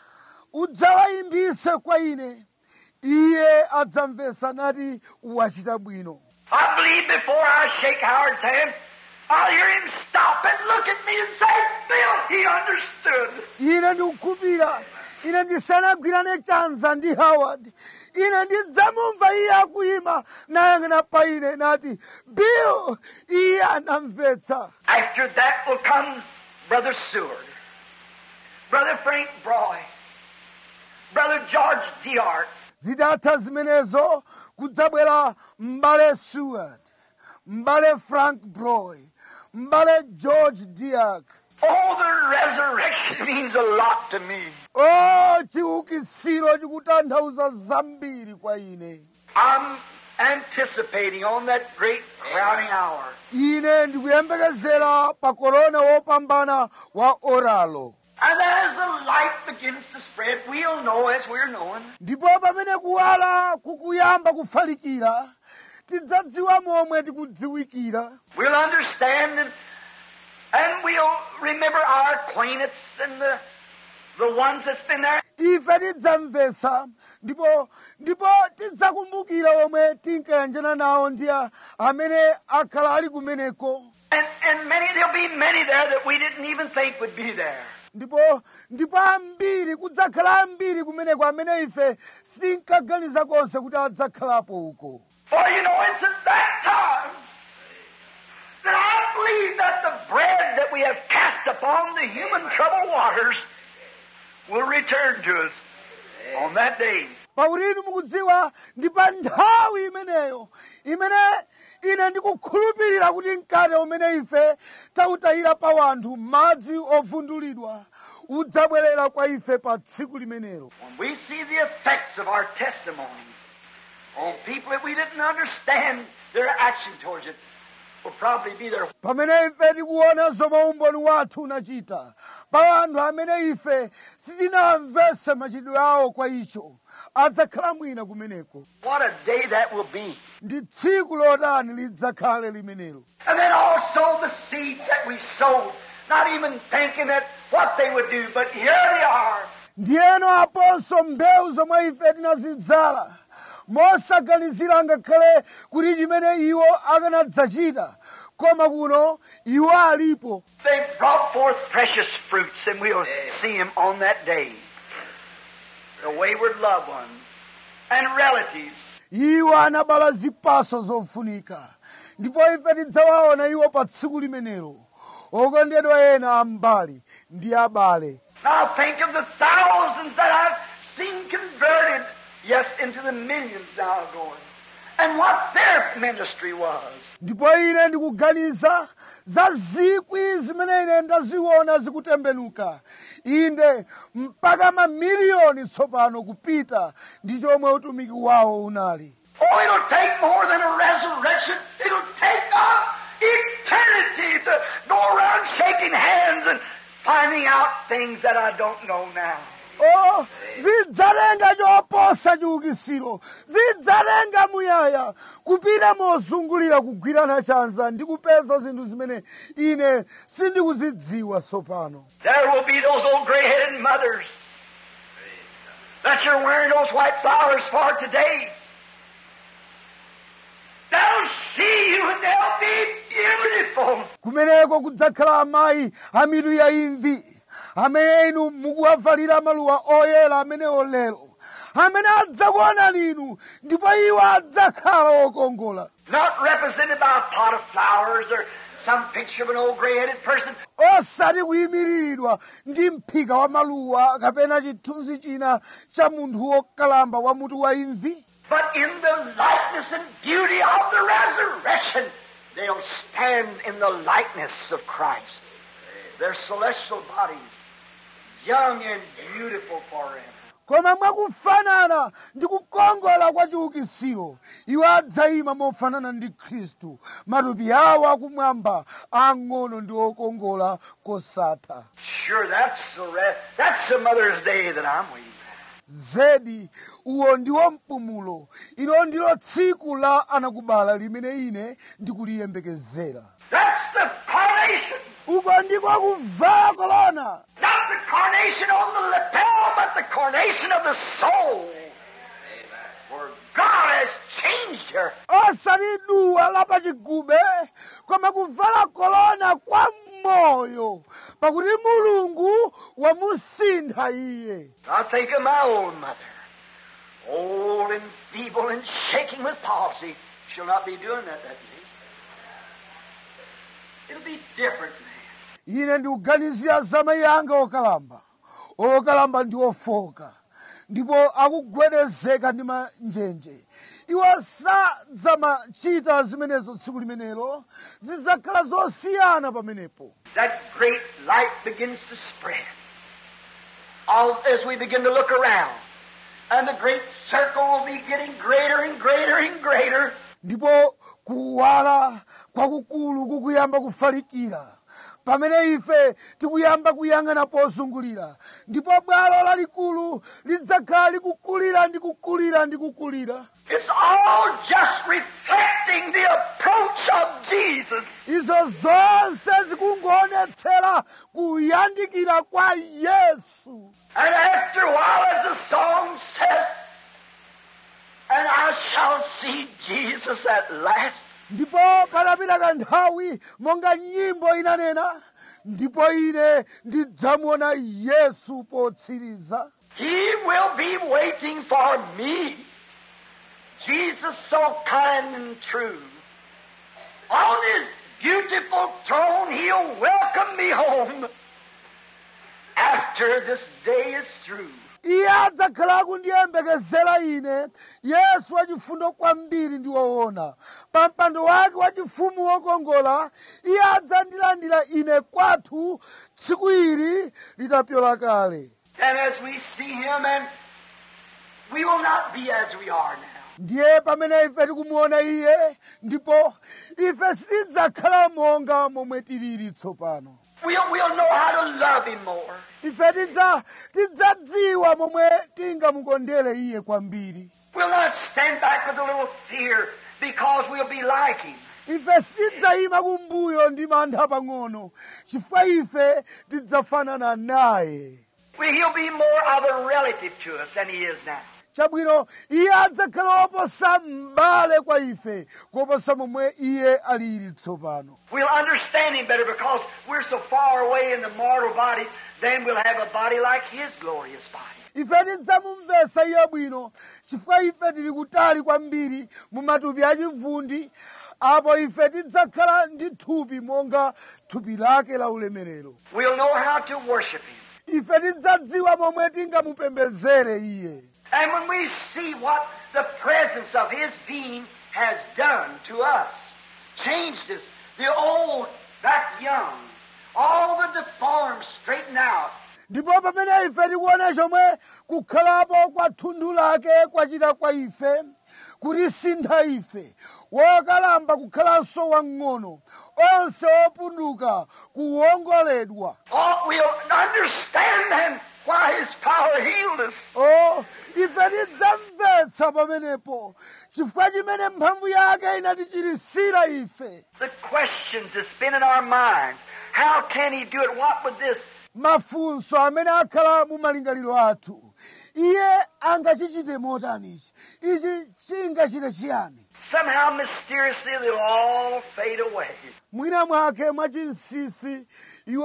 udzawayimbise kwa ine iye adzamvetsa nati wachita bwino I believe before I shake Howard's hand, I'll hear him stop and look at me and say, Bill, he understood. ine ndikukhulupirira ine ndisanagwirane chanza ndi howard ine ndidzamumva iye akuyima nayang'ana pa ine nati bill iye anamvetsa After that will come Brother Seward, Brother Frank Broy, Brother George Diart, zitatha zimenezo kudzabwera m'bale seward m'bale frank broy m'bale george diak Oh, the resurrection means a lot to me. o chiukitsiro chikutanthauza zambiri kwa ine I'm anticipating on that great crowning hour. ine ndikuyembekezera pa korona wopambana wa oralo And as the light begins to spread, we'll know as we're knowing. ndipo pamene kuwala kukuyamba kufalikira tidzadziwa momwe tikudziwikira We'll understand and, and we'll remember our acquaintance and the, the ones that's been there. ife tidzamvetsa ndipo ndipo tidzakumbukira omwe tinkayanjana nawo ndi a- amene akhala ali kumeneko And, and many, there'll be many there that we didn't even think would be there. ndipo ndipo ambiri kudzakhala ambiri kumeneko amene ife sitinkaganiza konse kuti adzakhalapo uko For you know, it's at that time that I believe that the bread that we have cast upon the human troubled waters will return to us on that day. pakuti inu mukudziwa ndi pa nthawi imeneyo imene ine ndikukhulupirira kuti mkate umene ife tautayira pa wanthu madzi ovundulidwa udzabwerera kwa ife pa tsiku limenelo When we see the effects of our testimony on people that we didn't understand their action towards it, will probably be there. pamene ife tikuona zomwe umboni wathu unachita pa anthu amene ife sitinamvetse machitidwe awo kwa icho adzakhala mwina kumeneko What a day that will be. ndi tsiku lotani lidzakhale limenelo And then also the seeds that we sowed, not even thinking that what they would do, but here they are. ndiyeno aponso mbewu zomwe ife tinazidzala mosaganizira ngakhale kuti chimene iwo akanadzachita koma kuno iwo alipo They brought forth precious fruits, and we'll see them on that day. The wayward loved ones and relatives. iwo anabala zipatso zofunika ndipo ife tidzawaona iwo pa tsiku limenelo okondedwa ena ambali ndi abale Now think of the thousands that I've seen converted, yes, into the millions now going, and what their ministry was. ndipo ine ndikuganiza za zikwi zimene ine ndaziona zikutembenuka inde mpaka mamiliyoni tsopano kupita ndi chomwe utumiki wawo unali Oh, it'll take more than a resurrection. It'll take a eternity to go around shaking hands and finding out things that I don't know now. o zidzalenga choposa chiukitsiro zidzalenga muyaya kupita mozungulira kugwirana chanza ndi kupeza zinthu zimene ine sindikuzidziwa tsopano There will be those old gray-headed mothers that you're wearing those white flowers for today. They'll see you and they'll be beautiful. kumeneko kudzakhala amayi a mitu ya imvi amene inu mukuwavalira maluwa oyera amenewo lero amene adzakuonani inu ndipo iwo adzakhala okongola Not represented by a pot of flowers or some picture of an old gray-headed person, osati kuyimiriridwa ndi mphika wa maluwa kapena chithunzi china cha munthu wokalamba wa mutu wa imvi but in the likeness and beauty of the resurrection, they'll stand in the likeness of Christ. Their celestial bodies, young and beautiful forever. koma mwakufanana ndi kukongola kwa chiukitsiro iwo adzayima mofanana ndi khristu matupi awo akumwamba ang'ono ndi okongola kosatha Sure, that's the re- that's the Mother's Day that I'm waiting for. zedi uwo ndiwo mpumulo ilo ndilo tsiku la anakubala limene ine ndikuliyembekezera That's the coronation. uko ndiko kuvala kolona Not the coronation on the lapel, but the coronation of the soul. For God has changed her. osati duwa lapachigube koma kuvala kolona kwa moyo pakuti mulungu wamusintha iye I think of my own mother, old and feeble and shaking with palsy. She'll not be doing that that day. It'll be different then. ine ndikuganizira za mayi anga okalamba okalamba ndi ofoka ndipo akugwedezeka ndi manjenje iwo sadzamachita zimenezo tsiku limenelo zidzakhala zosiyana pamenepo That great light begins to spread All, as we begin to look around. And the great circle will be getting greater and greater and greater. ndipo kuwala kwakukulu kukuyamba kufalikira pamene ife tikuyamba kuyang'ana pozungulira ndipo bwalo lalikulu lidzakhala likukulira ndi kukulira ndi kukulira It's all just reflecting the approach of Jesus. izo zonse zikungoonetsera kuyandikira kwa yesu And after a while, as the song says, and I shall see Jesus at last. ndipo patapita kanthawi monga nyimbo inanena ndipo ine ndidzamuona yesu potsiriza He will be waiting for me. Jesus, so kind and true. On his beautiful throne, he'll welcome me home after this day is through. iye adzakhala akundiyembekezera ine yesu wachifundo kwambiri ndi woona pa mpando wake wachifumu wokongola iye adzandilandira ine kwathu tsiku ili litapyola kale And as we see him, and we will not be as we are now. ndiye pamene ife tikumuona iye ndipo ife sitidzakhala monga momwe tilili tsopano We'll, we'll know how to love him more. ife tidza tidzadziwa momwe tingamukondere iye kwambiri We'll not stand back with a little fear because we'll be like him. ife sitidzayima kumbuyo ndi mantha pang'ono chifukwa ife tidzafanana naye We, he'll be more of a relative to us than he is now. chabwino iye adzakhala woposa m'bale kwa ife kuposa momwe iye alili tsopano We'll understand him better because we're so far away in the mortal bodies, then we'll have a body like his glorious body. ife tidzamumvetsa iye bwino chifukwa ife tili kutali kwambiri mu matupi achivundi apo ife tidzakhala ndi thupi monga thupi lake la ulemerero We'll know how to worship him. ife tidzadziwa momwe tingamupembezere iye And when we see what the presence of his being has done to us, changed us, the old back young, all the deformed straightened out, ndipo pamene ife tikuona chomwe kukhalapo kwa thunthu lake kwachita kwa ife kutisintha ife wokalamba kukhalanso wang'ono onse opunduka kuwongoledwa oh, we'll understand then why his power healed us. o ife tidzamvetsa pamenepo chifukwa chimene mphamvu yake inatichirisira ife The questions that spin in our minds. How can he do it? What would this? mafunso amene akhala mu malingaliro athu iye angachichite motanichi ichi chingachite chiyani Somehow mysteriously they'll all fade away. mwina mwake mwachinsisi iwo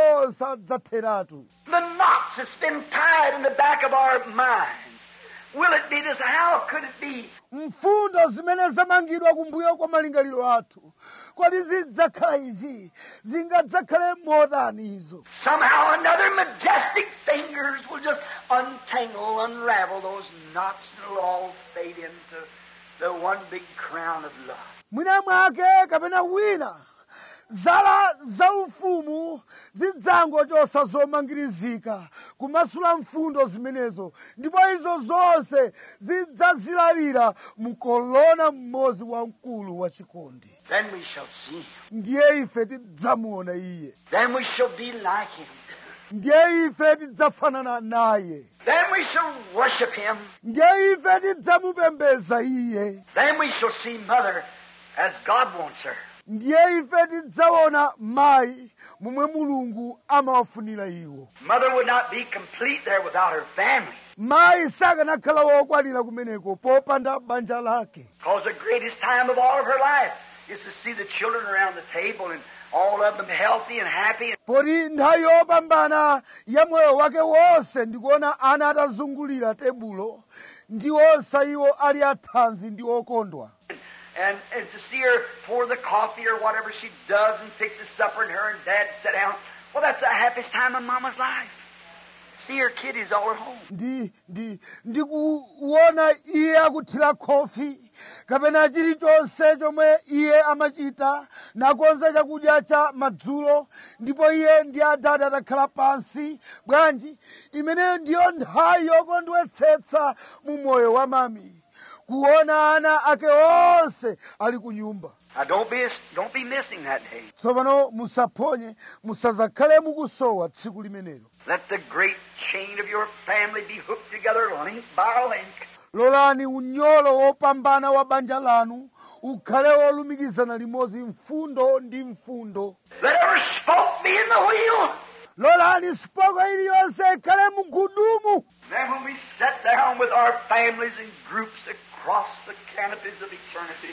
sadzatheratu The knots that's been tied in the back of our minds. Will it be this? How could it be? mfundo zimene zamangidwa kumbuyo kwa malingaliro athu kodi zidzakhala izi zingadzakhale motani izo Somehow or another majestic fingers will just untangle, unravel those knots and it'll all fade into the one big crown of love. mwina mwake kapena wina zala zaufumu zidzangochosa zomangirizika kumasula mfundo zimenezo ndipo izo zonse zidzazilalira mkolona mmodzi wamkulu wachikondi Then we shall see him. ndiye ife tidzamuona iye Then we shall be like him. ndiye ife tidzafanana naye Then we shall worship him. ndiye ife tidzamupembeza iye Then we shall see Mother as God wants her. ndiye ife tidzaona mayi momwe mulungu amawafunira iwo Mother would not be complete there without her family. mayi sakanakhala wokwanira kumeneko popanda banja lake Because the greatest time of all of her life is to see the children around the table and all of them healthy and happy. poti nthawi yopambana ya moyo wake wonse ndikuona ana atazungulira tebulo ndi onse iwo ali athanzi ndi okondwa And, and to see her pour the coffee or whatever she does and fixes supper and her and dad sit down. Well, that's the happiest time of Mama's life. See her kiddies all at home. ndi ndi ndikuona iye akuthira khofi kapena chilichonse chomwe iye amachita nakonza chakudya cha madzulo ndipo iye ndi adati atakhala pansi bwanji imeneyo ndiyo nthawi yokondwetsetsa mu moyo wa mami kuona ana ake onse ali ku nyumba Now, don't be, don't be missing that day. tsopano musaphonye musazakhale mukusowa tsiku limenelo Let the great chain of your family be hooked together link by link. lolani unyolo wopambana wa banja lanu ukhale wolumikizana limodzi mfundo ndi mfundo Let every spoke be in the wheel. lolani spoko iliyonse ikhale mugudumu Then when we sit down with our families in groups across the canopies of eternity,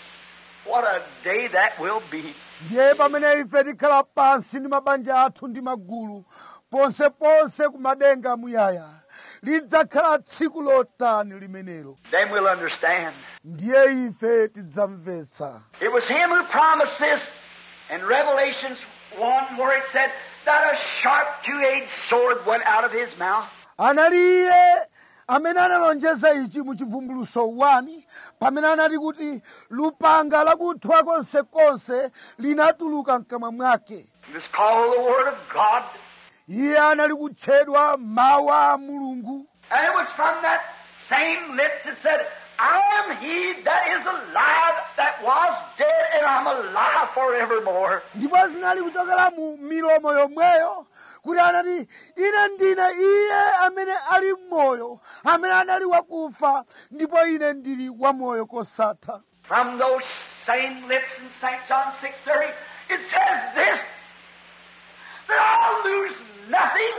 what a day that will be. ndiye pamene ife tikhala pansi ndi mabanja athu ndi magulu ponseponse ku madenga amuyaya lidzakhala tsiku lotani limenelo Then we'll understand. ndiye ife tidzamvetsa It was him who promised this in Revelations 1 where it said that a sharp two-edged sword went out of his mouth. anali iye amene analonjeza ichi mu chivumbuluso 1 pamene anati kuti lupanga lakuthwa konsekonse linatuluka mkamwa mwake It was called the Word of God. iye anali kutchedwa mawu a mulungu And it was from that same lips that said, I am he that is alive that was dead and I'm alive forevermore. ndipo zinali kuchokera mu milomo yomweyo kuti anati ine ndine iye amene ali mmoyo amene anali wakufa ndipo ine ndili wamoyo kosatha From those same lips in St. John 6.30, it says this, that I'll lose nothing,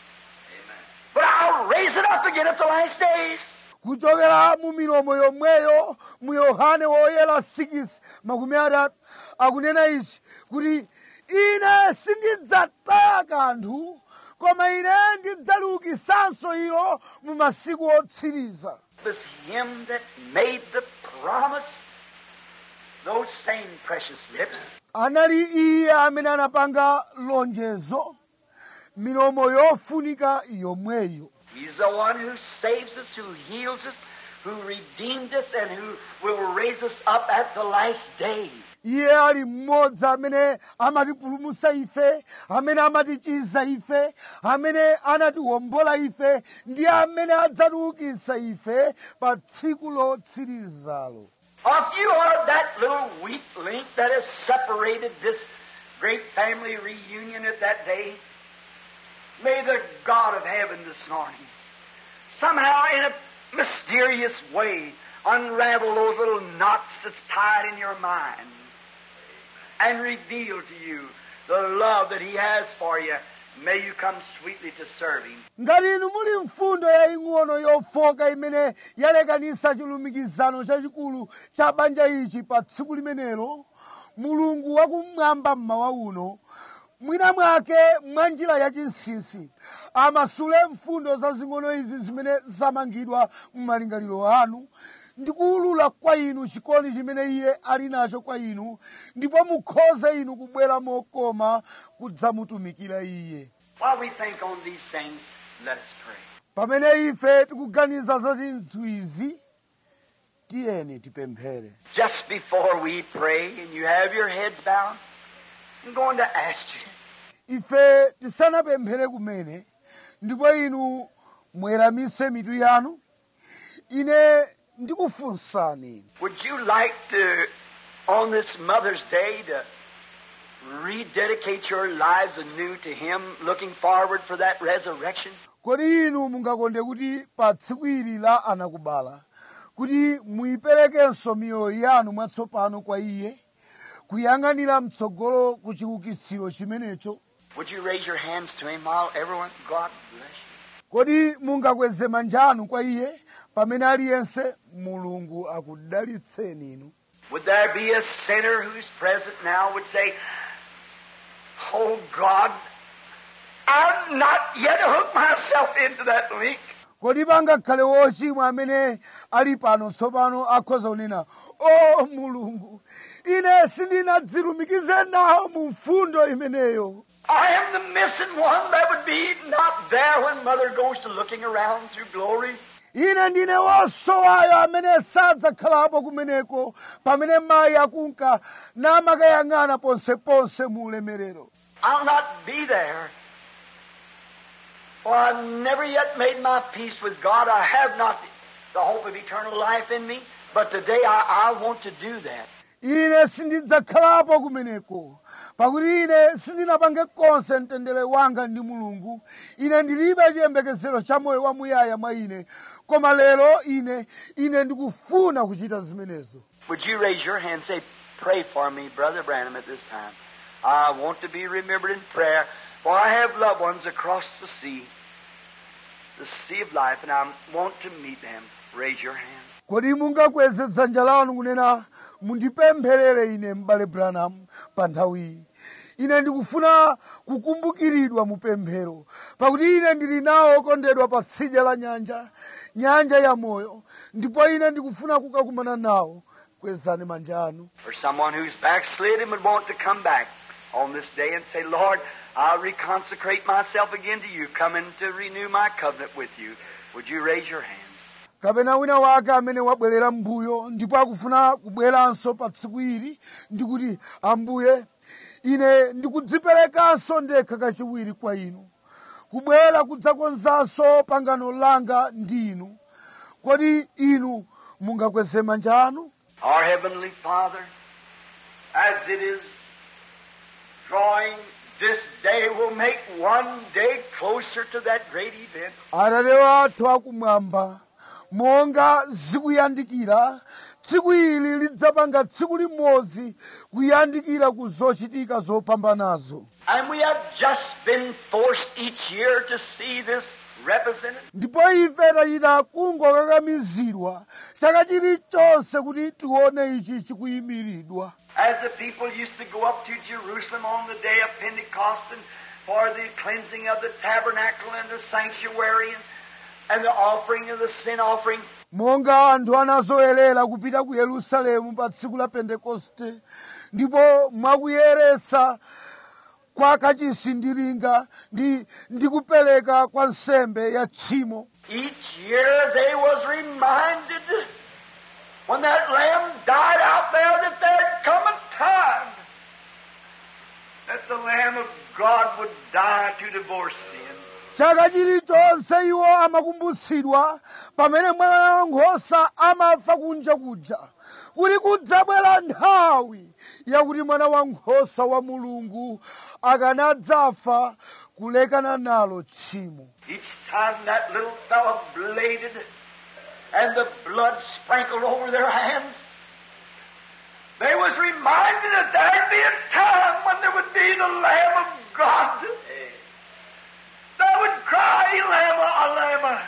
but I'll raise it up again at the last days. kuchokera mu milomo yomweyo mu yohane woyera 6 makumi atatu akunena ichi kuti ine sindidzataya kanthu koma ine ndidzaliukisanso ilo mu masiku otsiriza It was him that made the promise. Those same precious lips. anali iye amene anapanga lonjezo milomo yofunika yomweyo He's the one who saves us, who heals us, who redeemed us, and who will raise us up at the last day. iye ali mmodzi amene amatipulumutsa ife amene amatichiza ife amene anatiwombola ife ndi amene adzatiukitsa ife pa tsiku lotsirizalo Or if you are that little weak link that has separated this great family reunion at that day, may the God of heaven this morning somehow in a mysterious way unravel those little knots that's tied in your mind and reveal to you the love that He has for you. May you come sweetly to serve Him. ngati inu muli mfundo yaying'ono yofoka imene yalekanisa chilumikizano chachikulu cha banja ichi pa tsiku limenelo mulungu wakumwamba mmawa uno mwina mwake mwa njira yachinsinsi amasule mfundo zazing'ono izi zimene zamangidwa m'malingaliro anu ndi kuwulula kwa inu chikondi chimene iye ali nacho kwa inu ndipo mukhoze inu kubwera mokoma kudzamutumikira iye While we think on these things, let us pray. pamene ife tikuganiza za zinthu izi tiyeni tipemphere Just before we pray and you have your heads bowed, I'm going to ask you. ife tisanapemphere kumene ndipo inu mweramise mitu yanu ine ndikufunsani Would you like to, on this Mother's Day, to rededicate your lives anew to Him, looking forward for that resurrection? kodi inu mungakonde kuti pa tsiku ili la anakubala kuti muyiperekenso miyoyo yanu mwatsopano kwa iye kuyang'anira mtsogolo ku chiukitsiro chimenecho Would you raise your hands to Him while everyone? God bless you. kodi mungakweze manja anu kwa iye pamene aliyense mulungu akudalitseni inu Would there be a sinner who's present now would say, Oh God, I've not yet hooked myself into that link. kodi pangakhale wochimwa amene ali pano tsopano akhoza kunena o mulungu ine sindinadzilumikize nawo mu mfundo imeneyo I am the missing one that would be not there when Mother goes to looking around through glory. ine ndine wosowayo amene sadzakhalapo kumeneko pamene mayi akunka namakayang'ana ponseponse mu ulemerero I'll not be there. For I've never yet made my peace with God. I have not the hope of eternal life in me. But today I, I want to do that. ine sindidzakhalapo kumeneko pakuti ine sindinapange konse mtendere wanga ndi mulungu ine ndilibe chiyembekezero cha moyo wamuyaya mwa ine koma lero ine ine ndikufuna kuchita zimenezo Would you raise your hand and say, Pray for me, Brother Branham, at this time? I want to be remembered in prayer, for I have loved ones across the sea, the sea of life, and I want to meet them. Raise your hand. kodi mungakweze dzanja lanu kunena mundipempherere ine m'bale branham pa nthawiyi ine ndikufuna kukumbukiridwa mu pemphero pakuti ine ndili nawo okondedwa pa tsidya la nyanja nyanja ya moyo ndipo ine ndikufuna kukakumana nawo kwezani manja anu For someone who's backslid and would want to come back on this day and say, Lord, I'll reconsecrate myself again to you, coming to renew my covenant with you. Would you raise your hands? kapena wina wake amene wabwerera m'mbuyo ndipo akufuna kubweranso pa tsiku ili ndikuti ambuye ine ndikudziperekanso ndekha kachiwiri kwa inu kubwera kudzakonzanso pangano langa ndi inu kodi inu mungakweze manja anu Our Heavenly Father, as it is drawing, this day will make one day closer to that great event. atate wathu akumwamba monga zikuyandikira tsiku ili lidzapanga tsiku limodzi kuyandikira ku zochitika zopambanazo And we have just been forced each year to see this represented. ndipo ife tachita kungokakamizidwa chaka chilichonse kuti tione ichi chikuyimiridwa As the people used to go up to Jerusalem on the day of Pentecost and for the cleansing of the tabernacle and the sanctuary and, and the offering of the sin offering. monga anthu anazoyerera kupita ku yerusalemu pa tsiku la pentekoste ndipo mwakuyeretsa kwa kachisi ndi linga ndi, ndi kupereka kwa nsembe ya tchimo Each year they was reminded when that lamb died out there that there had come a time that the Lamb of God would die to divorce sin. chaka chilichonse iwo amakumbutsidwa pamene mwana wankhosa amafa kunja kuja kuti kudzabwera nthawi yakuti mwana wankhosa wa mulungu akanadzafa kulekana nalo tchimo Each time that little fellow bladed and the blood sprinkled over their hands, they was reminded that there'd be a time when there would be the Lamb of God that would cry, Elama, Elama,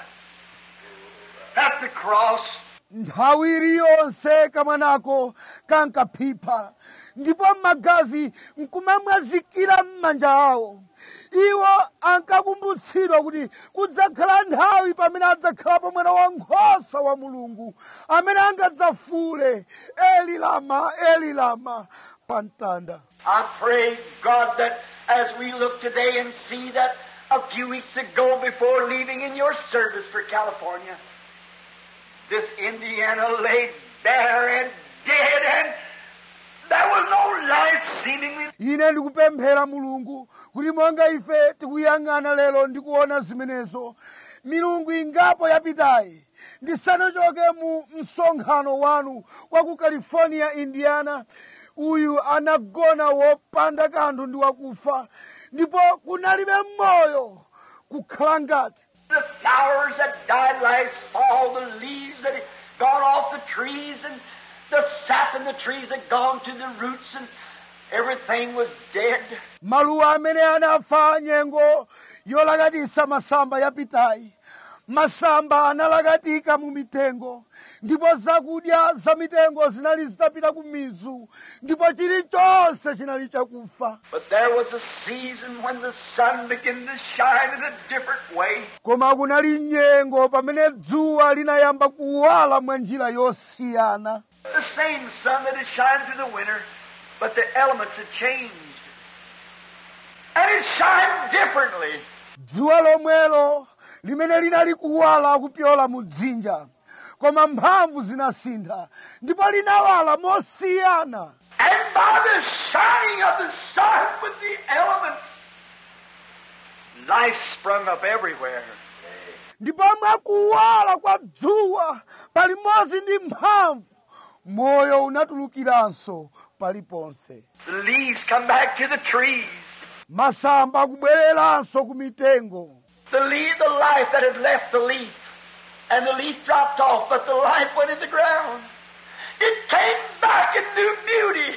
at the cross. nthawi iliyonse kamwanako kankaphipha ndipo magazi nkumamwazikira m'manja awo iwo ankakumbutsidwa kuti kudzakhala nthawi pamene adzakhalapo mwana wankhosa wa mulungu amene angadzafule eli lama eli lama pa mtanda I pray, God, that as we look today and see that a few weeks ago before leaving in your service for California, this Indiana lay bare and dead and there was no life it's seemingly ine ndikupemphera mulungu kuti monga ife tikuyang'ana lero ndikuona zimenezo milungu ingapo yapitayi ndisanachoke mu msonkhano wanu wa ku california indiana uyu anagona wopanda kanthu ndi wakufa ndipo kunalibe moyo kukhala ngati the flowers that died last fall, the leaves that had gone off the trees, and the sap in the trees had gone to the roots, and everything was dead. maluwa amene anafa nyengo yolakatisa masamba yapitayi masamba analakatika mu mitengo ndipo zakudya za mitengo zinali zitapita ku mizu ndipo chilichonse chinali chakufa But there was a season when the sun began to shine in a different way. koma kunali nyengo pamene dzuwa linayamba kuwala mwa njira yosiyana The same sun that had shined through the winter, but the elements had changed. And it shined differently. dzuwa lomwelo limene linali kuwala kupyola mu dzinja koma mphamvu zinasintha ndipo linawala mosiyana And by the shining of the sun with the elements, life sprung up everywhere. ndipo mwakuwala kwa dzuwa palimodzi ndi mphamvu moyo unatulukiranso paliponse The leaves come back to the trees. masamba akubwereranso ku mitengo The leaf, the life that had left the leaf, and the leaf dropped off, but the life went in the ground. It came back in new beauty,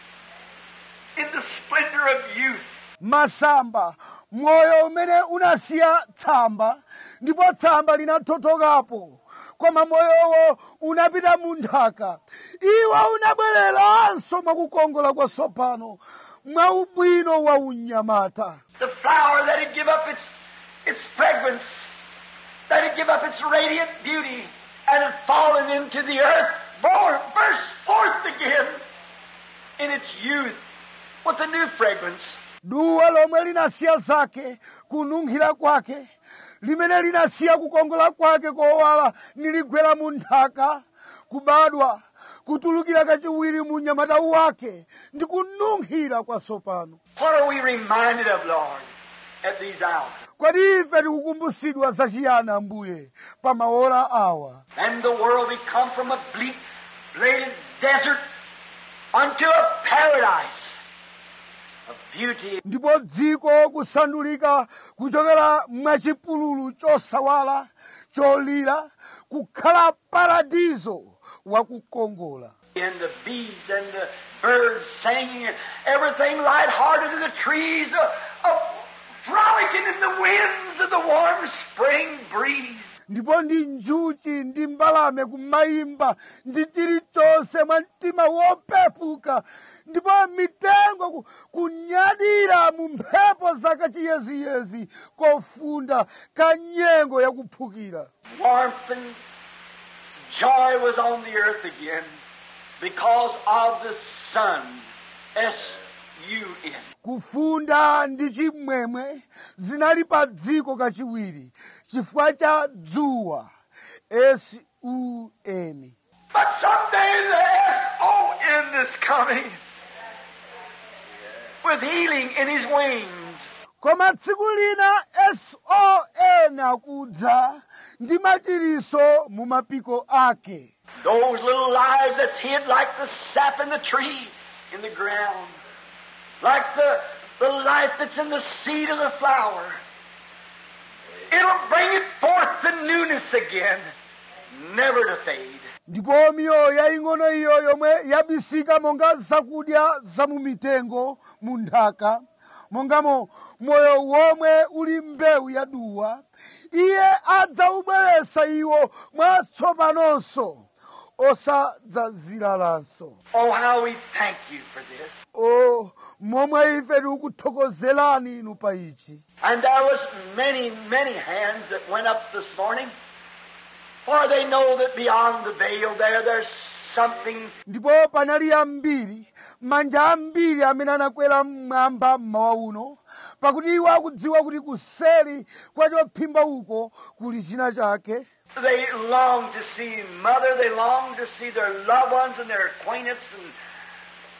in the splendor of youth. masamba moyo umene unasiya tsamba ndipo tsamba linathothokapo koma moyowo unapita mu nthaka iwo unabwereranso mwakukongola kwatsopano mwa ubwino wa unyamata The flower that had give up its, its fragrance, that had give up its radiant beauty, and had fallen into the earth, born, burst forth again in its youth with a new fragrance. duwa lomwe linasiya zake kununkhira kwake limene linasiya kukongola kwake kowala niligwera mu nthaka kubadwa kutulukira kachiwiri mu unyamata wake ndi kununkhira kwatsopano What are we reminded of, Lord, at these hours? kodi ife tikukumbusidwa zachiyani ambuye pa maola awa And the world become from a bleak, bladed desert unto a paradise of beauty ndipo dziko kusandulika kuchokera mwachipululu chosawala cholira kukhala paradizo wakukongola and the bees and the birds singing, and everything lighthearted in the trees, uh, uh, frolicking in the winds of the warm spring breeze. ndipo ndi njuchi ndi mbalame kumayimba ndi chilichonse mwa mtima wopepuka ndipo mitengo ku- kunyadira mu mphepo zakachiyeziyezi kofunda ka nyengo yakuphukira Warmth and joy was on the earth again because of the sun. S-U-N. kufunda ndi chimwemwe zinali pa dziko kachiwiri chifukwa cha dzuwa sun But someday the S-O-N is coming with healing in his wings. koma tsiku lina son akudza ndi machiriso mu mapiko ake Those little lives that's hid like the sap in the tree, in the ground. Like the, the life that's in the seed of the flower. It'll bring it forth to newness again, never to fade. ndipo miyoyo yaying'ono iyo yomwe yabisika monga zakudya za mu mitengo mu nthaka mongamo moyo womwe uli mbewu ya duwa iye adzaubweretsa iwo mwatsopanonso osadzaziralanso Oh, how we thank you for this. o momwe ife tikukuthokozerani inu pa ichi And there was many, many hands that went up this morning, for they know that beyond the veil there, there's something ndipo panali ambiri manja ambiri amene anakwera mmwamba mmawa uno pakuti iwo akudziwa kuti kuseri kwa chophimba uko kuli china chake They long to see mother, they long to see their loved ones and their acquaintance and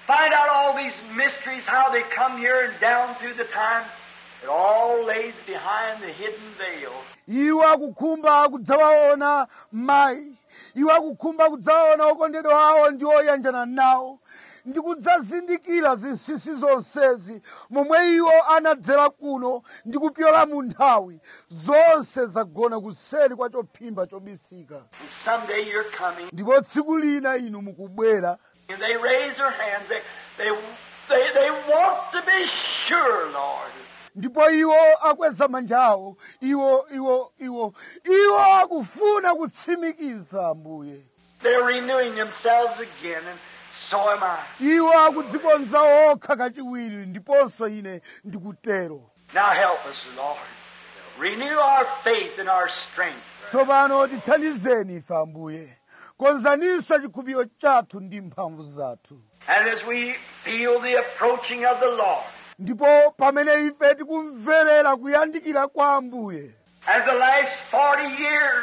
find out all these mysteries, how they come here and down through the time. It all lays behind the hidden veil. iwo akukhumba kudzawaona mayi iwo akukhumba kudzawaona okondedwa awo ndi oyanjana nawo ndi kudzazindikira zinsinsi zonsezi momwe iwo anadzera kuno ndi kupyola mu nthawi zonse zagona kuseri kwa chophimba chobisika And someday you're coming. ndipo tsiku lina inu mukubwera And they raise their hands. They, they, they, they want to be sure, Lord. ndipo iwo akweza manja awo iwo iwo iwo iwo akufuna kutsimikiza ambuye They're renewing themselves again, and so am I. iwo akudzikonza okha kachiwiri ndiponso ine ndikutero Now help us, Lord. Renew our faith and our strength. tsopano tithandizeni ife ambuye konzaninso chikhulupiriro chathu ndi mphamvu zathu And as we feel the approaching of the Lord, ndipo pamene ife tikumverera kuyandikira kwa ambuye as the last 40 years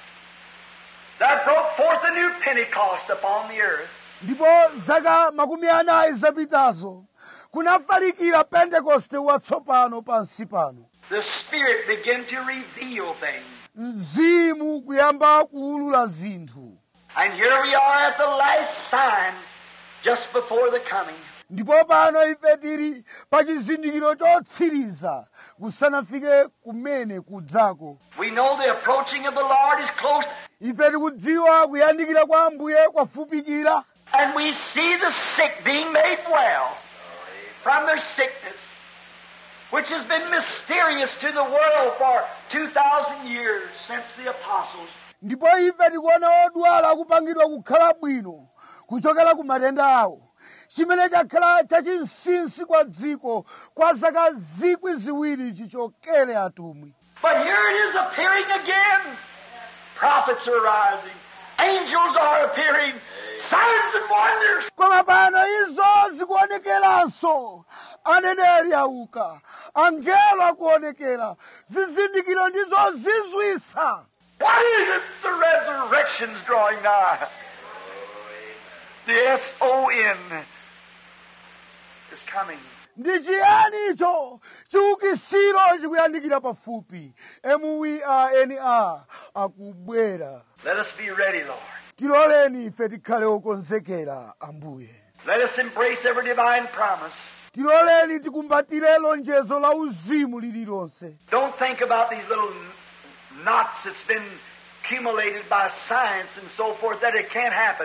that broke forth a new Pentecost upon the earth, ndipo zaka makumi anayi zapitazo kunafalikira pentekoste watsopano pansi pano the Spirit began to reveal things. mzimu kuyamba kuulula zinthu And here we are at the last sign, just before the coming. ndipo pano ife tili pa chizindikiro chotsiriza kusanafike kumene kudzako We know the approaching of the Lord is close, ife tikudziwa kuyandikira kwa ambuye kwafupikira and we see the sick being made well from their sickness, which has been mysterious to the world for 2,000 years since the apostles. ndipo ife tikuona odwala akupangidwa kukhala bwino kuchokera ku matenda awo chimene chakhala chachinsinsi kwa dziko kwa zaka zikwi ziwiri chichokere atumwi But here it is appearing again. Prophets are rising. Angels are appearing. Signs and wonders. koma pano izo zikuonekeranso aneneri auka angelo akuonekera zizindikiro ndizo zizwisa What is it? The resurrection's drawing nigh. The S-O-N is coming. ndi chiyani icho chiukisiro chikuyandikira pafupi muwina akubwera Let us be ready, Lord. tiloleni ife tikhale okonzekera ambuye Let us embrace every divine promise. tiloleni tikumbatire lonjezo la uzimu lililonse Don't think about these little n- knots that's been accumulated by science and so forth that it can't happen.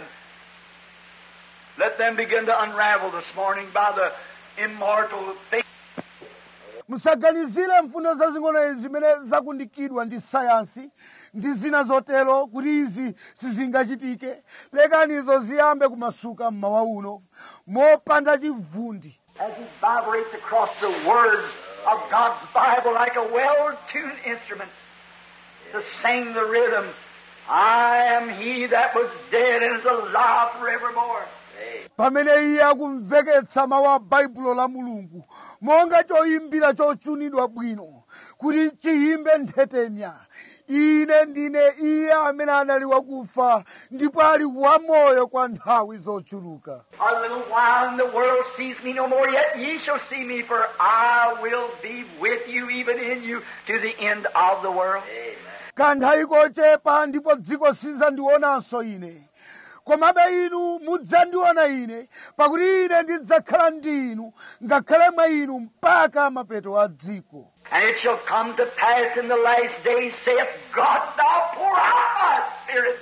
Let them begin to unravel this morning by the immortal faith. musaganizire mfundo zazing'ono izi zimene zakundikidwa ndi sayansi ndi zina zotero kuti izi sizingachitike lekanizo ziyambe kumasuka mmawa uno mopanda chivundi as he vibrates across the words of God's Bible like a well-tuned instrument to sing the rhythm. I am he that was dead and is alive forevermore. pamene iye akumveketsa mawu a baibulo la mulungu monga choyimbira chochunidwa bwino kuti chiyimbe nthetenya ine ndine iye amene anali wakufa ndipo ali wamoyo kwa nthawi zochuluka A little while and the world sees me no more, yet ye shall see me, for I will be with you, even in you, to the end of the world. kanthawi kochepa ndipo dziko sizandionanso ine komabe inu mudzandiona ine pakuti ine ndidzakhala ndi inu ngakhale mwa inu mpaka mapeto a dziko And it shall come to pass in the last days, saith God, thou pour out my spirit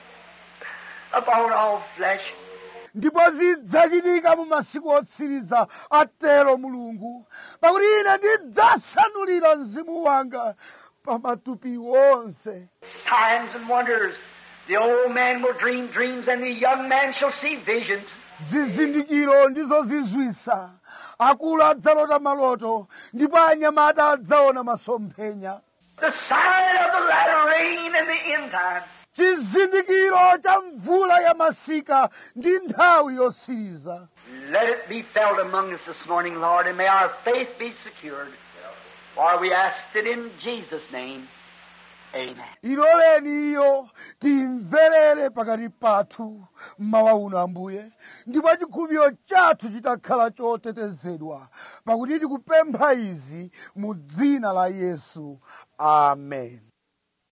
upon all flesh. ndipo zidzachitika mu masiku otsiriza atero mulungu pakuti ine ndidzasanulira mzimu wanga pa matupi onse signs and wonders. The old man will dream dreams, and the young man shall see visions. zizindikiro ndizo zizwisa akulu adzalota maloto ndipo anyamata adzaona masomphenya The sign of the latter rain and the end time. chizindikiro cha mvula ya masika ndi nthawi yotsiriza Let it be felt among us this morning, Lord, and may our faith be secured. For we ask it in Jesus' name. Amen. iloleni iyo timverere mukhale pakati pathu mmawa uno ambuye ndipo chikhulupiriro chathu chitakhala chotetezedwa pakuti tikupempha izi mu dzina la yesu amen